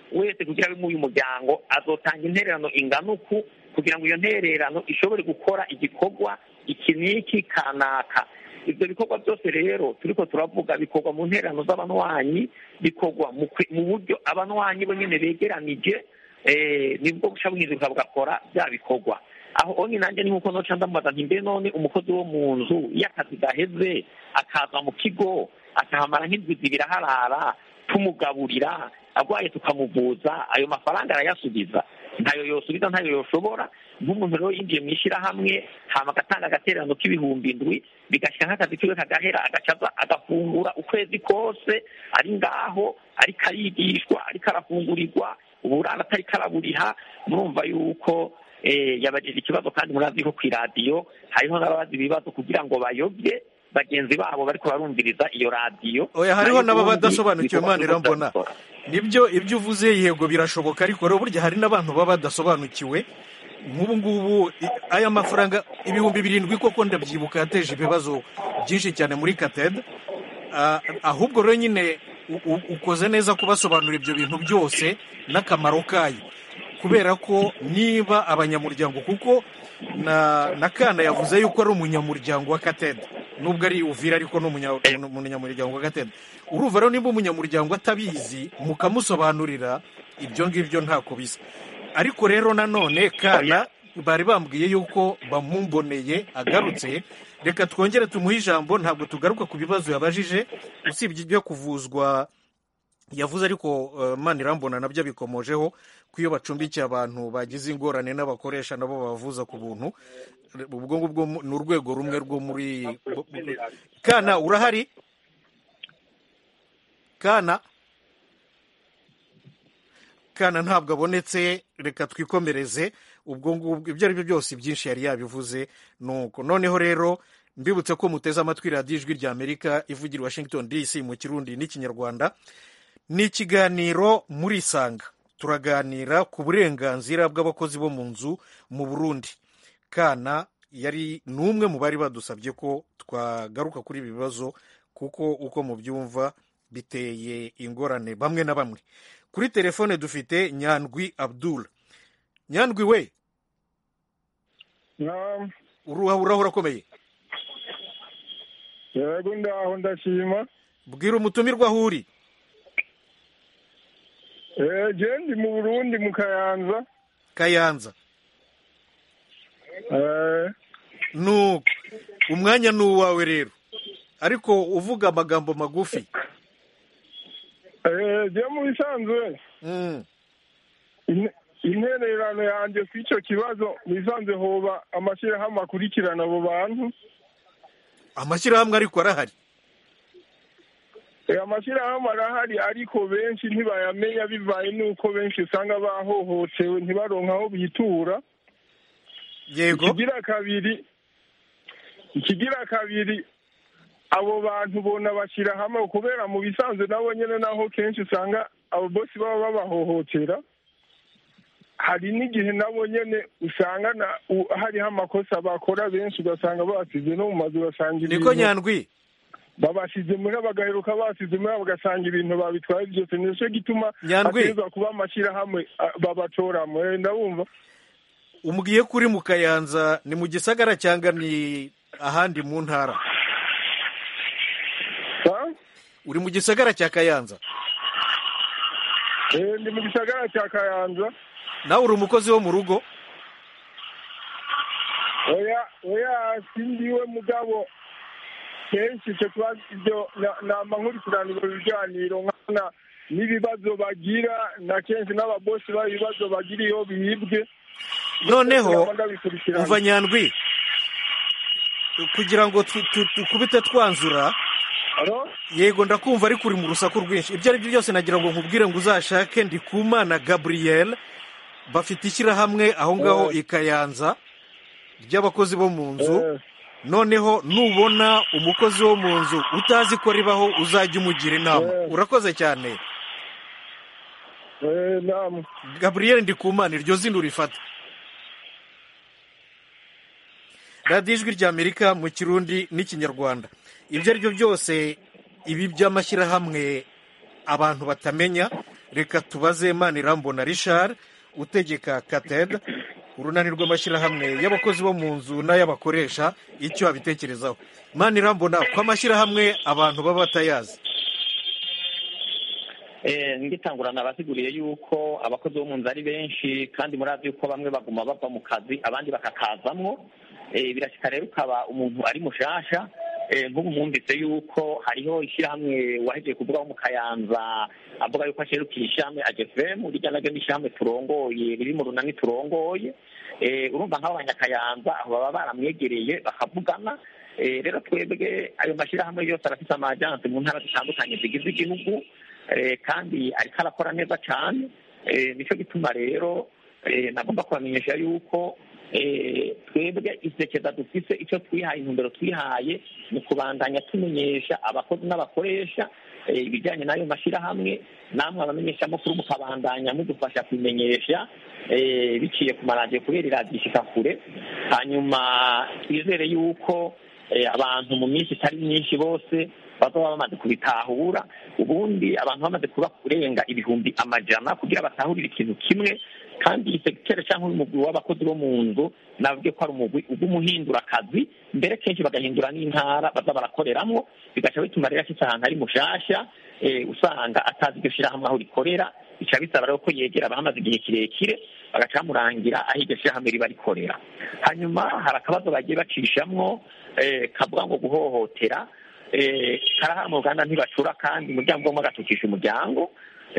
wese kugira abe uyu muryango azotanga intererano ingana uku kugira ngo iyo ntererano ishobore gukora igikorwa iki n'iki kanaka ibyo bikorwa byose rero turiko turavuga bikorwa mu ntererano z'abanywanyi bikorwa mu kwe- mu buryo abanywanyi bo nyene begeranije eh, nibwo buca bwiza bugakora bya bikorwa aho onye nanjye ni nkuko noca ndamubaza nti mbe none umukozi wo mu nzu iyo akazi gaheze akaza mu kigo akahamara nk'indwi zibiri aharara tumugaburira arwaye tukamuvuza ayo mafaranga arayasubiza ntayo yosubiza ntayo yoshobora nk'umuntu rero yinjiye mu ishyirahamwe hama agatanga agatererano k'ibihumbi indwi bigashyira nk'akazi kiwe kagahera agacaza agafungura ukwezi kose ari ngaho ariko arigishwa ariko arafungurirwa uburara atariko araburiha murumva yuko eh, yabajije ikibazo kandi murazi ko ku iradiyo hariho n'ababaza ibibazo kugira ngo bayobye bagenzi babo bariko barumviriza iyo radiyo oya hariho Nayo n'ababa ubundi badasobanukiwe bikorwa imana irambona n'ubudakora. nibyo ibyo uvuze yego birashoboka ariko rero burya hari n'abantu baba badasobanukiwe nk'ubu ngubu i- aya mafaranga ibihumbi birindwi koko ndabyibuka yateje ibibazo byinshi cyane muri katede Ah, ahubwo rero nyine u- u- ukoze neza kubasobanurira ibyo bintu byose n'akamaro kayo kubera ko niba abanyamuryango kuko na na kana yavuze yuko ari umunyamuryango wa katede nubwo ari uvira ariko ni umunya- ni umunyamuryango wa katede urumva rero niba umunyamuryango atabizi mukamusobanurira ibyo ngibyo ntako bisa ariko rero nanone kana bari bambwiye yuko bamumboneye agarutse reka twongere tumuhe ijambo ntabwo tugaruka ku bibazo yabajije usibye ibyo kuvuzwa yavuze ariko uh, manirambona nabyo bikomojeho ko iyo bacumbikiye abantu bagize ingorane n'abakoresha nabo babavuza ku buntu ubwo ngubwo mu- ni urwego rumwe rwo muri bo- bo- kana urahari kana kana ntabwo abonetse reka twikomereze ubwo ngubwo ibyo ari byo byose byinshi yari yabivuze nuko noneho rero mbibutse ko muteze amatwi radiyo ijwi rya amerika ivugira i washington dc mu kirundi n'ikinyarwanda ni ikiganiro muri isanga turaganira ku burenganzira bw'abakozi bo mu nzu mu burundi kana yari n'umwe mu bari badusabye ko twagaruka kuri ibi bibazo kuko uko mubyumva biteye ingorane bamwe na bamwe kuri telefone dufite nyandwi abdul nyandwi we naam uruha urahura akomeye yego ndaho ndashima bwira umutumirwa aho uri Eh, je ndi mu burundi mu kayanza kayanza Eh, nuko umwanya ni uwawe rero ariko uvuga amagambo magufi eh, je mu bisanzwe Mm. in- intererano yanjye ku icyo kibazo mu bisanzwe hoba amashyirahamwe akurikirana abo bantu amashyirahamwe ariko arahari Eh, amashyirahamwe arahari ariko benshi ntibayamenya bivaye n'uko benshi usanga bahohotewe ntibaronke aho bitura yego ikigira kabiri ikigira kabiri abo bantu bona bashyira hamwe kubera mu bisanzwe nabo nyine naho kenshi usanga abo bosi baba babahohotera hari n'igihe nabo nyine usanga na- u- hariho amakosa bakora benshi ugasanga basize no mu mazu ugasanga niko nyandwi babasize muri bagaheruka basize muri bagasanga ibintu babitwaye byose nicyo gituma Nyandwi. hategerezwa kuba amashyirahamwe ah, babatoramo Eh, ndabumva umbwiye ko uri mu kayanza ni mu gisagara cyangwa ni ahandi mu ntara Ah? uri mu gisagara cya kayanza Eh, ndi mu gisagara cya kayanza nawe uri umukozi wo mu rugo oya oya sindiwe mugabo kenshi icyo kibazo ibyo na- nama nkurikiranira ibiganiro nkana n'ibibazo bagira na kenshi n'ababosi babo ibibazo bagira iyo bibwe noneho Ndaba ndabikurikirana. umva nyandwi kugira ngo tu- tu- tukubite twanzura Alo? yego ndakumva ariko uri mu rusaku rwinshi ibyo ari byo byose nagira ngo nkubwire ngo uzashake ndikumana gabriel bafite ishyirahamwe aho ngaho i kayanza ry'abakozi bo mu nzu noneho nubona umukozi wo mu nzu utazi ko ribaho uzajya umugira inama urakoze cyane Eh, naam. gabriel ndikumana iryo zina urifata radiyo ijwi ry'amerika mu kirundi n'ikinyarwanda ibyo ari byo byose ibi by'amashyirahamwe abantu batamenya reka tubaze manirambona richard utegeka kated urunani rw'amashyirahamwe y'abakozi bo mu nzu n'ay'abakoresha icyo abitekerezaho manirambona ko amashyirahamwe abantu baba batayazi ngitangurana abasiguriye yuko abakozi bo mu nzu ari benshi kandi murazi yuko bamwe baguma bava mu kazi abandi bakakazamwo birashyika rero ukaba umuntu ari mushasha nk'ubu mwumvise yuko hariho ishyirahamwe wahejeje kuvugaho mu kayanza avuga yuko asherukiye ishyirahamwe agefemu rijya naryo n'ishyirahamwe turongoye riri mu runani turongoye urumva nk'abo banyakayanza baba baramwegereye bakavugana rero twebwe ayo mashyirahamwe yose arafite amajansi mu ntara zitandukanye zigize igihugu kandi ariko arakora neza cyane nicyo gituma rero nagomba kubamenyesha yuko twebwe isekeza dufise icyo twihaye intumbero twihaye ni kubandanya tumenyesha abakozi n'abakoresha ibijyanye n'ayo mashyirahamwe namwe abamenyeshamakuru mukabandanya mudufasha kubimenyesha biciye ku maradiyo kubera iradiyo ishika kure hanyuma twizere yuko abantu mu minsi itari myinshi bose bazaba bamaze kubitahura ubundi abantu bamaze kuba kurenga ibihumbi amajana kugira batahurire ikintu kimwe kandi iyi segiteri cyangwa umugwi w'abakozi bo mu nzu navuge ko ari umugwi ugumuhindura akazi mbere kenshi bagahindura n'intara baza barakoreramo bigaca bituma rero ashyitse ahantu ari mushasha usanga atazi iryo shyirahamwe aho rikorera bica bisaba rero ko yegera abahamaze igihe kirekire bagaca bamurangira aho iryo shyirahamwe riba rikorera hanyuma hari akabazo bagiye bacishamwo kavuga ngo guhohotera karahara mu ruganda ntibacura kandi umuryango umwe agatukisha umuryango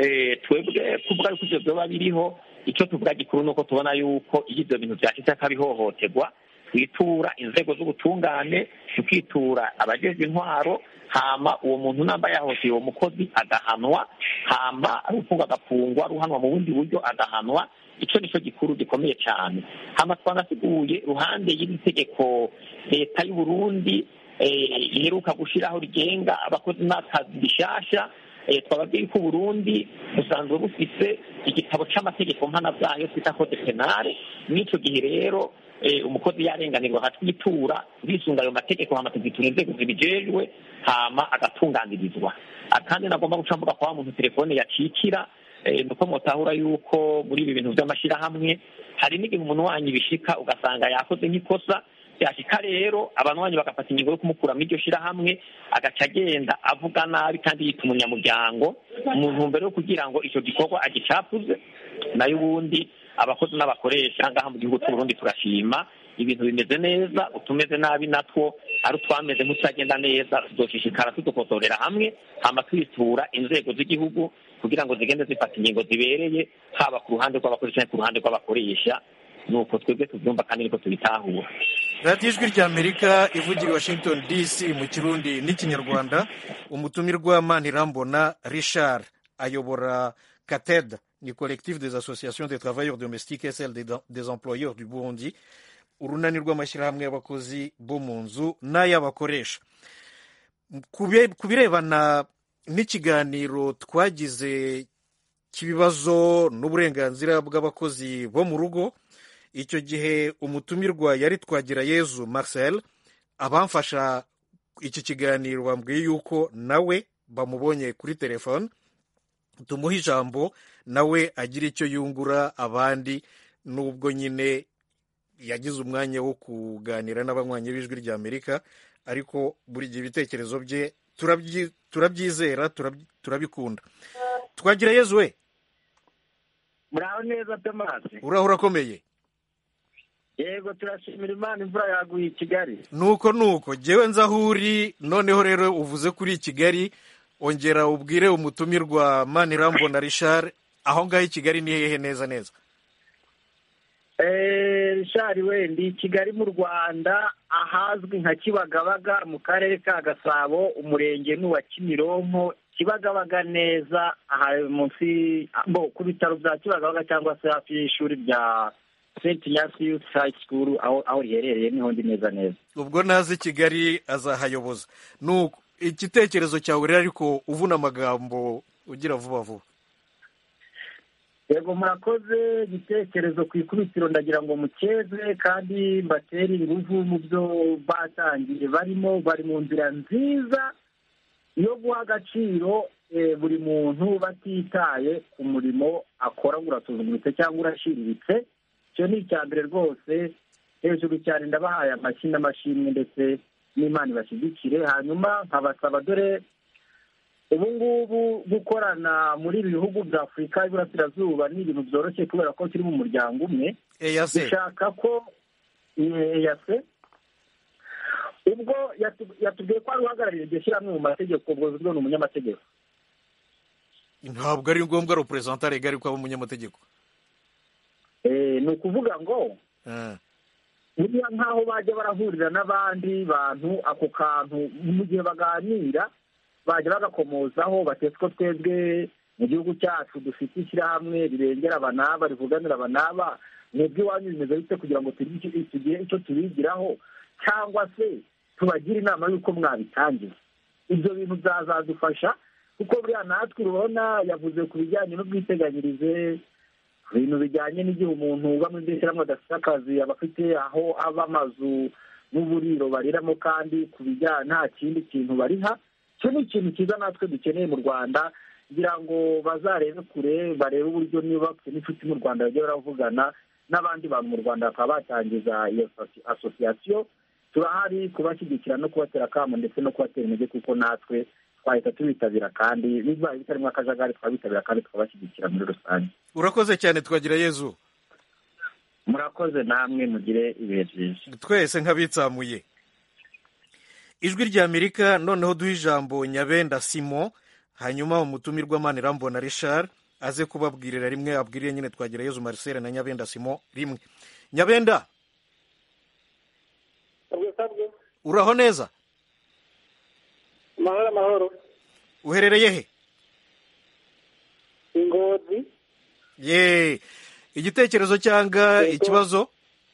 twebwe kuvuga yuko ibyo byoba biriho icyo tuvuga gikuru ni uko tubona yuko iyo ibyo bintu byashyitse akabihohoterwa twitura inzego z'ubutungane tukitura abajejwe intwaro hama uwo muntu namba yahohoteye uwo mukozi agahanwa hama arufungwa agafungwa ruhanwa mu bundi buryo agahanwa icyo nicyo gikuru gikomeye cyane hama twanasiguye ruhande y'iri tegeko leta y'u Burundi iheruka gushyiraho rigenga abakozi n'akazi bishasha twababwiye ko uburundi busanzwe bufise igitabo c'amategeko mpana bwayo twita code penale n'icyo gihe rero umukozi yarenganirwa akatwitura bisunga ayo mategeko hama tuzitura inzego zibijejwe hama agatunganirizwa kandi nagomba guca mvuga kwa muntu telefone yacikira nuko mutahura yuko muri ibi bintu by'amashyirahamwe hari n'igihe umuntu wanyu bishika ugasanga yakoze nk'ikosa byashika rero abantu banyu bagafata ingingo yo kumukuramo iryo shyirahamwe agaca agenda avuga nabi kandi yita umunyamuryango mu ntumbero yo kugira ngo icyo gikorwa agicapuze nayo ubundi abakozi n'abakoresha ngaha mu gihugu cy'uburundi turashima ibintu bimeze neza utumeze nabi natwo ari utwameze nk'utagenda neza tuzoshishikara tudukosorera hamwe hama twitura inzego z'igihugu kugira ngo zigende zifata ingingo zibereye haba ku ruhande rw'abakoresha ku ruhande rw'abakoresha nuko twebwe tubyumva kandi niko tubitahura radiyo ijwi ry'amerika ivugira i washington dc mu kirundi n'ikinyarwanda umutumirwa manirambona richard ayobora kated ni collectif des associations des travailleurs domestiques et celle des employeurs du burundi urunani rw'amashyirahamwe y'abakozi bo mu nzu n'ay'abakoresha ku birebana n'ikiganiro twagize cy'ibibazo n'uburenganzira bw'abakozi bo mu rugo icyo gihe umutumirwa yari twagira yezu marcel abamfasha iki kiganiro bambwiye yuko nawe bamubonye kuri telefone tumuha ijambo nawe agira icyo yungura abandi n'ubwo nyine yagize umwanya wo kuganira n'abanywanyi b'ijwi ry'amerika ariko buri gihe ibitekerezo bye turabyizera turabikunda twagira yezu we muraho neza tomasi uraho urakomeye yego turashimira imana imvura yaguye i kigali nuko nuko ngewe nzi aho uri noneho rero uvuze kuri i kigali ongera ubwire umutumirwa manirambona richard aho ngaho i kigali ni hehe neza neza richard wenda i kigali mu rwanda ahazwi nka kibagabaga mu karere ka gasabo umurenge n'uwa kimironko kibagabaga neza aha munsi ku bitaro bya kibagabaga cyangwa se hafi y'ishuri rya St Ignace Youth High School aho aho riherereye niho ndi neza neza ubwo nazi kigali azahayoboza nuko igitekerezo cyawe rero ariko uvuna amagambo ugira vuba vuba yego murakoze igitekerezo ku ikubitiro ndagira ngo mukeze kandi mbatere ingufu mu byo batangiye barimo bari mu nzira nziza yo guha agaciro eh, buri muntu batitaye ku murimo akora ngo urasuzuguritse cyangwa urashiriritse icyo ni icya mbere rwose hejuru cyane ndabahaye amashyi n'amashimwe ndetse n'imana ibashyigikire hanyuma nkabasaba dore ubu ngubu gukorana muri ibi bihugu bya afurika y'iburasirazuba ni ibintu byoroshye kubera ko turi mu muryango umwe eyase dushaka ko eyase ubwo yatu- yatubwiye ko ari uhagarariye iryo shyirahamwe mu mategeko ubwo buryo ni umunyamategeko ntabwo ari ngombwa reperezanta rega ariko aba umunyamategeko Eh, ni ukuvuga ngo Ah, buriya nk'aho bajya barahurira n'abandi bantu ako kantu mu gihe baganira bajya bagakomozaho batetse ko twebwe mu gihugu cyacu dufite ishyirahamwe rirengera aba n'aba rivuganira aba n'aba mwebwe iwanyu bimeze bite kugira ngo tugire icyo- tugire icyo tubigiraho cyangwa se tubagire inama y'uko mwabitangiza ibyo bintu byazadufasha kuko buriya natwe urabona yavuze ku bijyanye n'ubwiteganyirize ku bintu bijyanye n'igihe umuntu uba muri iryo shyirahamwe adafite akazi aba afite aho aba amazu n'uburiro bariramo kandi ku bijyanye nta kindi kintu bariha icyo ni ikintu cyiza natwe dukeneye mu rwanda kugira ngo bazarebe kure barebe uburyo niba bafite n'inshuti mu rwanda bajya baravugana n'abandi bantu mu rwanda bakaba batangiza iyo asosi- asosiyasiyo turahari kubashyigikira no kubatera akamo ndetse no kubatera intege kuko natwe twahita tubitabira kandi bibaye bitarimo akajagari twabitabira kandi tukabashyigikira muri rusange urakoze cyane twagira yezu murakoze namwe mugire ibihe byiza twese nk'abitsamuye ijwi rya amerika noneho duha ijambo nyabenda simo hanyuma umutumirwa manirambona richard aze kubabwirira rimwe abwirire nyine twagira yezu marcel na nyabenda simo rimwe nyabenda uraho neza amahoro amahoro uherereye he ingozi ye igitekerezo cyangwa ikibazo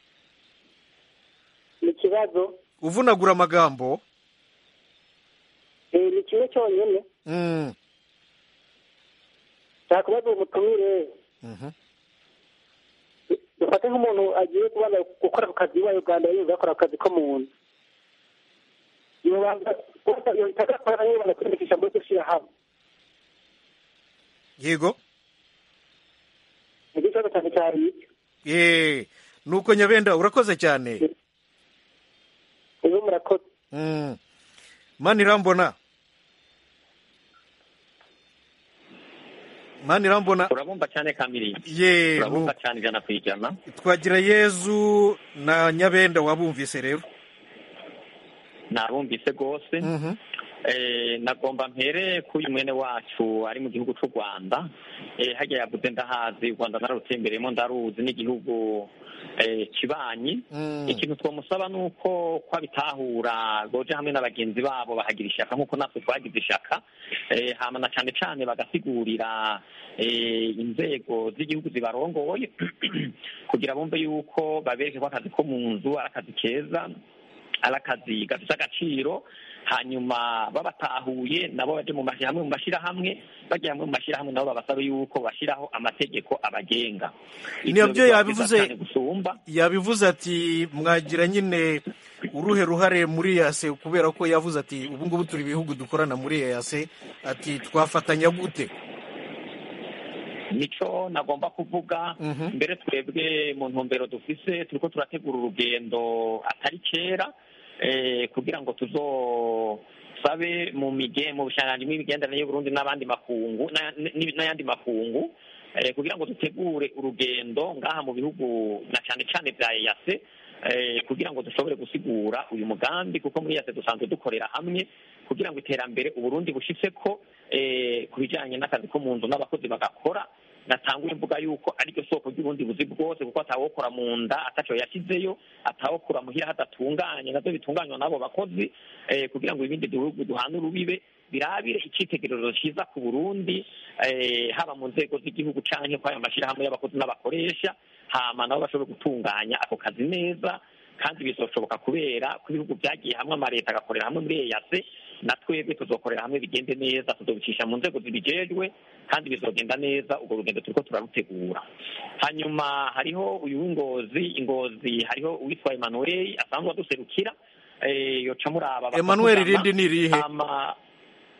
ni ikibazo uvunagura amagambo eh, ni kimwe cyonyine Mm, nshaka kubaza uwo mutumire mhm. dufate nk'umuntu agiye kubanza gukora ku kazi iwawe uganda yumva yakora akazi ko mu nzu yobanza yohita agakora yibanda kwiyandikisha muri iryo shyirahamwe yego nicyo kibazo cyane cyari icyo ye nuko nyabenda urakoze cyane ubu murakoze Mm. manirambona manirambona turabumva cyane kamiri ye turabumva cyane ijana ku ijana twagira yezu na nyabenda wabumvise rero nabumvise rwose Eh, nagomba mpere k'uyu mwene wacu ari mu gihugu cy'u rwanda Eh, hajya yavuze ndahazi u rwanda narutembereyemo ndaruzi n'igihugu eh, kibanyi ikintu twamusaba ni uko ko abitahura boje hamwe na bagenzi babo bahagira ishaka nk'uko natwe twagize ishaka Eh, hama na cyane cyane bagasigurira eh, inzego z'igihugu zibarongoye kugira bumve yuko babereke ko akazi ko mu nzu ari akazi keza ari akazi gafite agaciro hanyuma babatahuye nabo baje mu mashyirahamwe mu mashyirahamwe bagiye hamwe mu mashyirahamwe nabo babasaba yuko bashyiraho amategeko abagenga nibyo Ivyo biba yabivuze byiza cyane gusumba yabivuze ati mwagira nyine uruhe ruhare muri yase kubera ko yavuze ati ubu ngubu turi ibihugu dukorana muri yase ati twafatanya gute nico nagomba kuvuga mbere twebwe mu ntumbero dufise turiko turategura urugendo atari kera eh, kugira ngo tuzosabe mu mige mu bushanganji bw'imigenderanire y'uburundi n'abandi makungu na- n- n'ayandi makungu eh, kugira ngo dutegure urugendo ngaha mu bihugu na cane cane vya EAC eh, kugira ngo dushobore gusigura uyu mugambi kuko muri EAC dusanzwe dukorera hamwe kugira ngo iterambere uburundi bushitseko eh, ku bijanye n'akazi ko mu nzu n'abakozi bagakora natanguye mvuga yuko ariryo soko ry'ubundi buzi bwose kuko atawokora mu nda ataco yashyizeyo atawokora muhira hadatunganye navyo bitunganywa n'abo bakozi eh, kugira ngo ibindi bihugu duhana urubibe birabire icitegererezo ciza ku burundi eh, haba mu nzego z'igihugu canke kw'ayo mashirahamwe y'abakozi n'abakoresha hama nabo bashobore gutunganya ako kazi neza kandi bizoshoboka kubera ko ibihugu byagiye hamwe amaleta agakorera hamwe muri eyase na twebwe tuzokorera hamwe bigende neza tuzobicisha mu nzego zibijejwe kandi bizogenda neza urwo rugendo turiko turarutegura hanyuma hariho uyu w'ingozi ingozi hariho uwitwa emanuel asanzwe aduserukira eh, yoca muraba Emmanuel bakavugana. irindi ni irihe? Hama-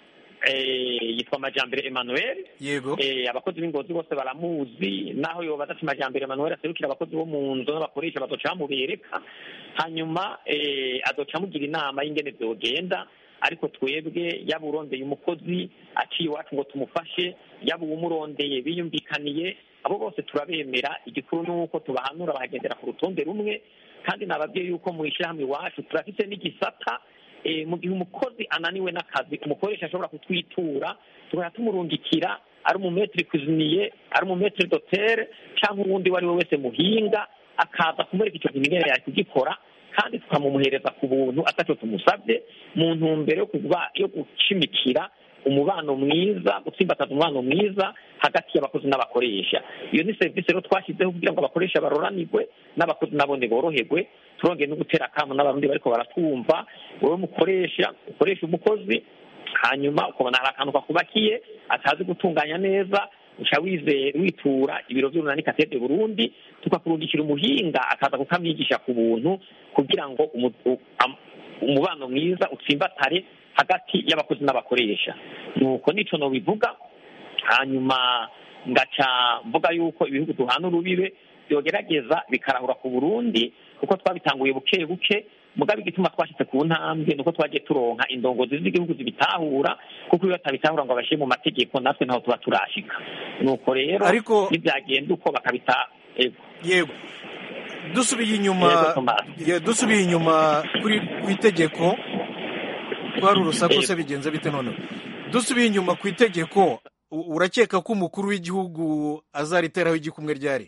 eh, yitwa majambere emmanuel yego eh, abakozi b'ingozi bose baramuzi naho yobaza ati majambere emmanuel aserukira abakozi bo mu nzu n'abakoresha bazoca bamubereka hanyuma eh, azoca amugira inama y'ingene vyogenda ariko twebwe yaba urondeye umukozi aciye iwacu ngo tumufashe yaba uwumurondeye biyumvikaniye abo bose turabemera igikuru ni uko tubahanura bakagendera ku rutonde rumwe kandi nababwiye yuko mu ishyirahamwe iwacu turafite n'igisata eh, mu gihe umukozi ananiwe n'akazi umukoresha ashobora kutwitura tugahita tumurungikira ari umumetiri kuziniye ari umumetiri dotere cyangwa uwundi uwo ari we wese muhinga akaza kumwereka icyo kintu ingene yari kugikora kandi tukamumuhereza ku buntu atacyo tumusabye mu ntumbero yo kuba yo gucimikira umubano mwiza gutsimbataza umubano mwiza hagati y'abakozi n'abakoresha iyo ni serivisi rero twashyizeho kugira ngo abakoresha baroranirwe n'abakozi nabone boroherwe turongeye no gutera akamu n'abarundi bariko baratwumva wowe mukoresha ukoresha umukozi hanyuma ukabona hari akantu kakubakiye atazi gutunganya neza uca wize witura ibiro by'urunani katede burundi tukakurungikira umuhinga akaza kukamwigisha ku buntu kugira ngo umu- u- am- umubano mwiza utsimbatare hagati y'abakozi n'abakoresha nuko nico nobivuga hanyuma ngaca mvuga yuko ibihugu duhana urubibe byogerageza bikarahura ku burundi kuko twabitanguye buke buke mugabe igituma twashyize ku ntambwe nuko twagiye turonka indongozi z'igihugu zibitahura kuko iyo batabitahura ngo babashyire mu mategeko natwe ntaho tuba turashika nuko rero Ariko- nibyagenda uko bakabita ego yego dusubiye Yego, inyuma Thomas. ye- dusubiye inyuma kuri ku itegeko ko hari urusaku se Yego. bigenze bite noneho dusubiye inyuma ku itegeko u- urakeka ko umukuru w'igihugu azariteraho igikumwe ryari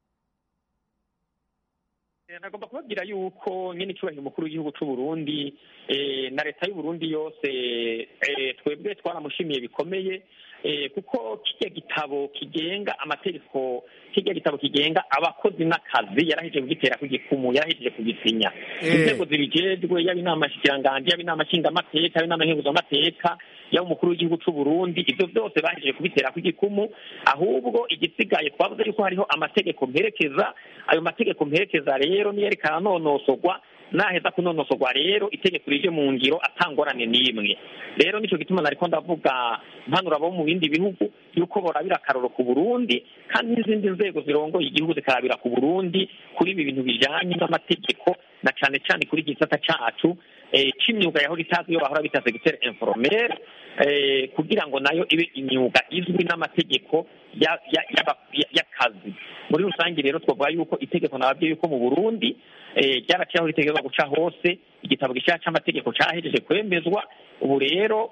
Eh, nagomba kubabwira yuko nyine icyubahiro umukuru w'igihugu cy'u Burundi eh, na leta y'u Burundi yose eh, twebwe twaramushimiye bikomeye eh, kuko kijya gitabo kigenga amategeko kijya gitabo kigenga abakozi n'akazi yarahejeje kugitera ku gikumu yarahejeje kugisinya Eh. inzego zibijejwe yaba inama nshikiranganji yaba inama nshingamateka yaba inama nkenguzamateka yaba umukuru w'igihugu cy'u Burundi ibyo byose bahejeje kubitera ku gikumu ahubwo igisigaye twavuze yuko hariho amategeko mperekeza ayo mategeko mperekeza rero niyo ariko aranonosorwa naheza kunonosorwa rero itegeko rije mu ngiro atangorane n'imwe rero nicyo gituma nariko ndavuga mpanura abo mu bindi bihugu yuko borabira akaroro ku burundi kandi n'izindi nzego zirongoye igihugu zikarabira ku burundi kuri ibi bintu bijanye n'amategeko na cane cane kuri iki gisata cacu eh, c'imyuga yahora itazwi iyo bahora bita secteur informel eh, kugira ngo nayo ibe imyuga izwi n'amategeko ya- ya- y'aba- ya- y'akazi muri rusange rero twavuga yuko itegeko nababwiye yuko mu burundi eh, ryaraciye aho ritegekwa guca hose igitabo gishya c'amategeko cahejeje kwemezwa ubu rero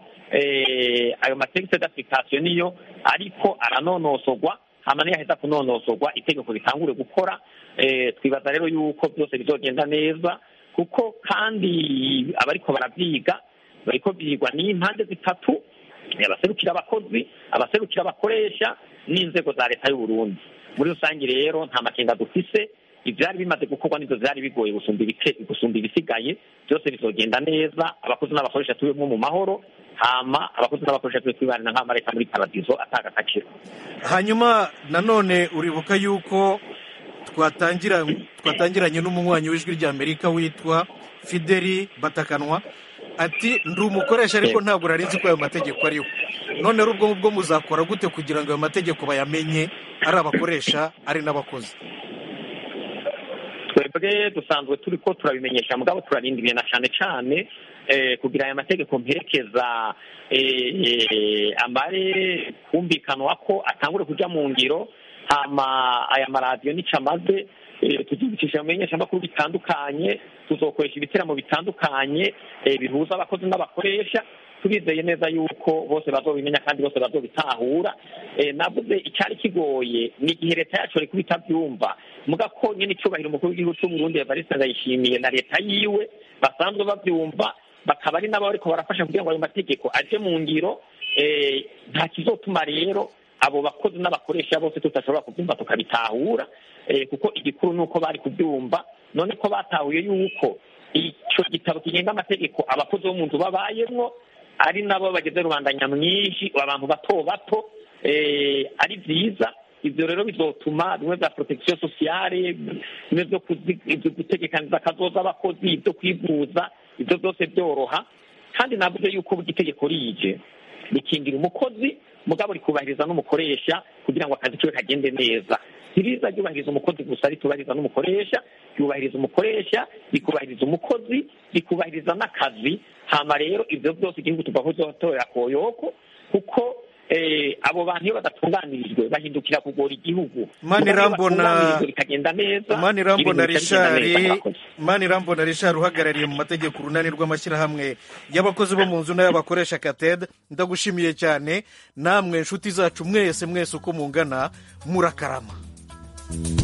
eh, ayo mategeko d'application niyo ariko aranonosorwa hama niyaheza kunonosorwa itegeko ritangure gukora eh, twibaza rero yuko byose bizogenda neza kuko kandi abariko baravyiga bariko byigwa n'impande zitatu eh, abaserukira abakozi abaserukira abakoresha n'inzego za leta y'u Burundi muri rusange rero nta makenga dufise ivyari bimaze gukorwa nivyo vyari bigoye gusumba ibike- gusumba ibisigaye byose bizogenda neza abakozi n'abakoresha tubemwo mu mahoro hama abakozi n'abakoresha tube twibanira nk'amareta muri paradizo ataga akaciro hanyuma nanone uribuka yuko twatangira twatangiranye n'umunywanyi w'ijwi ry'amerika witwa fideli batakanwa ati ndi umukoresha ariko ntabwo nari nzi ko ayo mategeko ariho none rero ubwo ngubwo muzakora gute kugira ngo ayo mategeko bayamenye ari abakoresha ari n'abakozi twebwe dusanzwe turi ko turabimenyesha mugabo turarindiriye na cane cane eh, kugira aya mategeko mperekeza eh, eh, amare kumvikanwa ko atangure kuja mu ngiro hama aya maradiyo nico amaze eh, tuzibicisha mu bimenyeshamakuru bitandukanye tuzokoresha ibiteramo bitandukanye eh, bihuza abakozi n'abakoresha turizeye neza yuko bose bazobimenya kandi bose bazobitahura eh, navuze icyari kigoye ni igihe leta yacu ariko itabyumva muga ko nyine icubahiro umukuru w'igihugu cy'u Burundi Evariste Ndayishimiye na leta yiwe basanzwe babyumva bakaba ari nabo bariko barafasha kugira ngo ayo mategeko aje mu ngiro eh, nta kizotuma rero abo bakozi n'abakoresha bose tutashobora kubyumva tukabitahura eh, kuko igikuru ni uko bari kubyumva none ko batahuye yuko ico gitabo kigenga amategeko abakozi bo mu nzu babayemwo ari nabo bageze rubanda nyamwinshi abantu bato bato eh, ari vyiza ivyo rero bizotuma bimwe vya protection sociale bimwe vyo kuzi- ivyo gutegekaniza akazoza abakozi ivyo kwivuza ivyo byose byoroha kandi navuze yuko burya itegeko rije rikingira umukozi mugabo rikubahiriza n'umukoresha kugira ngo akazi kiwe kagende neza ntiriza ryubahiriza umukozi gusa ritubahiriza n'umukoresha ryubahiriza umukoresha rikubahiriza umukozi rikubahiriza n'akazi hama rero ibyo byose igihugu tuva kuzotorera koyoko kuko eh, abo bantu iyo badatunganirijwe bahindukira kugora igihugu Mani Mugabo iyo Rambona- batunganirijwe bikagenda neza mani irambona ibintu bikagenda neza, rishari murakoze. mani irambona rishari uhagarariye mu mategeko urunani rw'amashyirahamwe y'abakozi bo mu nzu n'ay'abakoresha kated ndagushimiye cyane namwe inshuti zacu mwese mwese uko mungana murakarama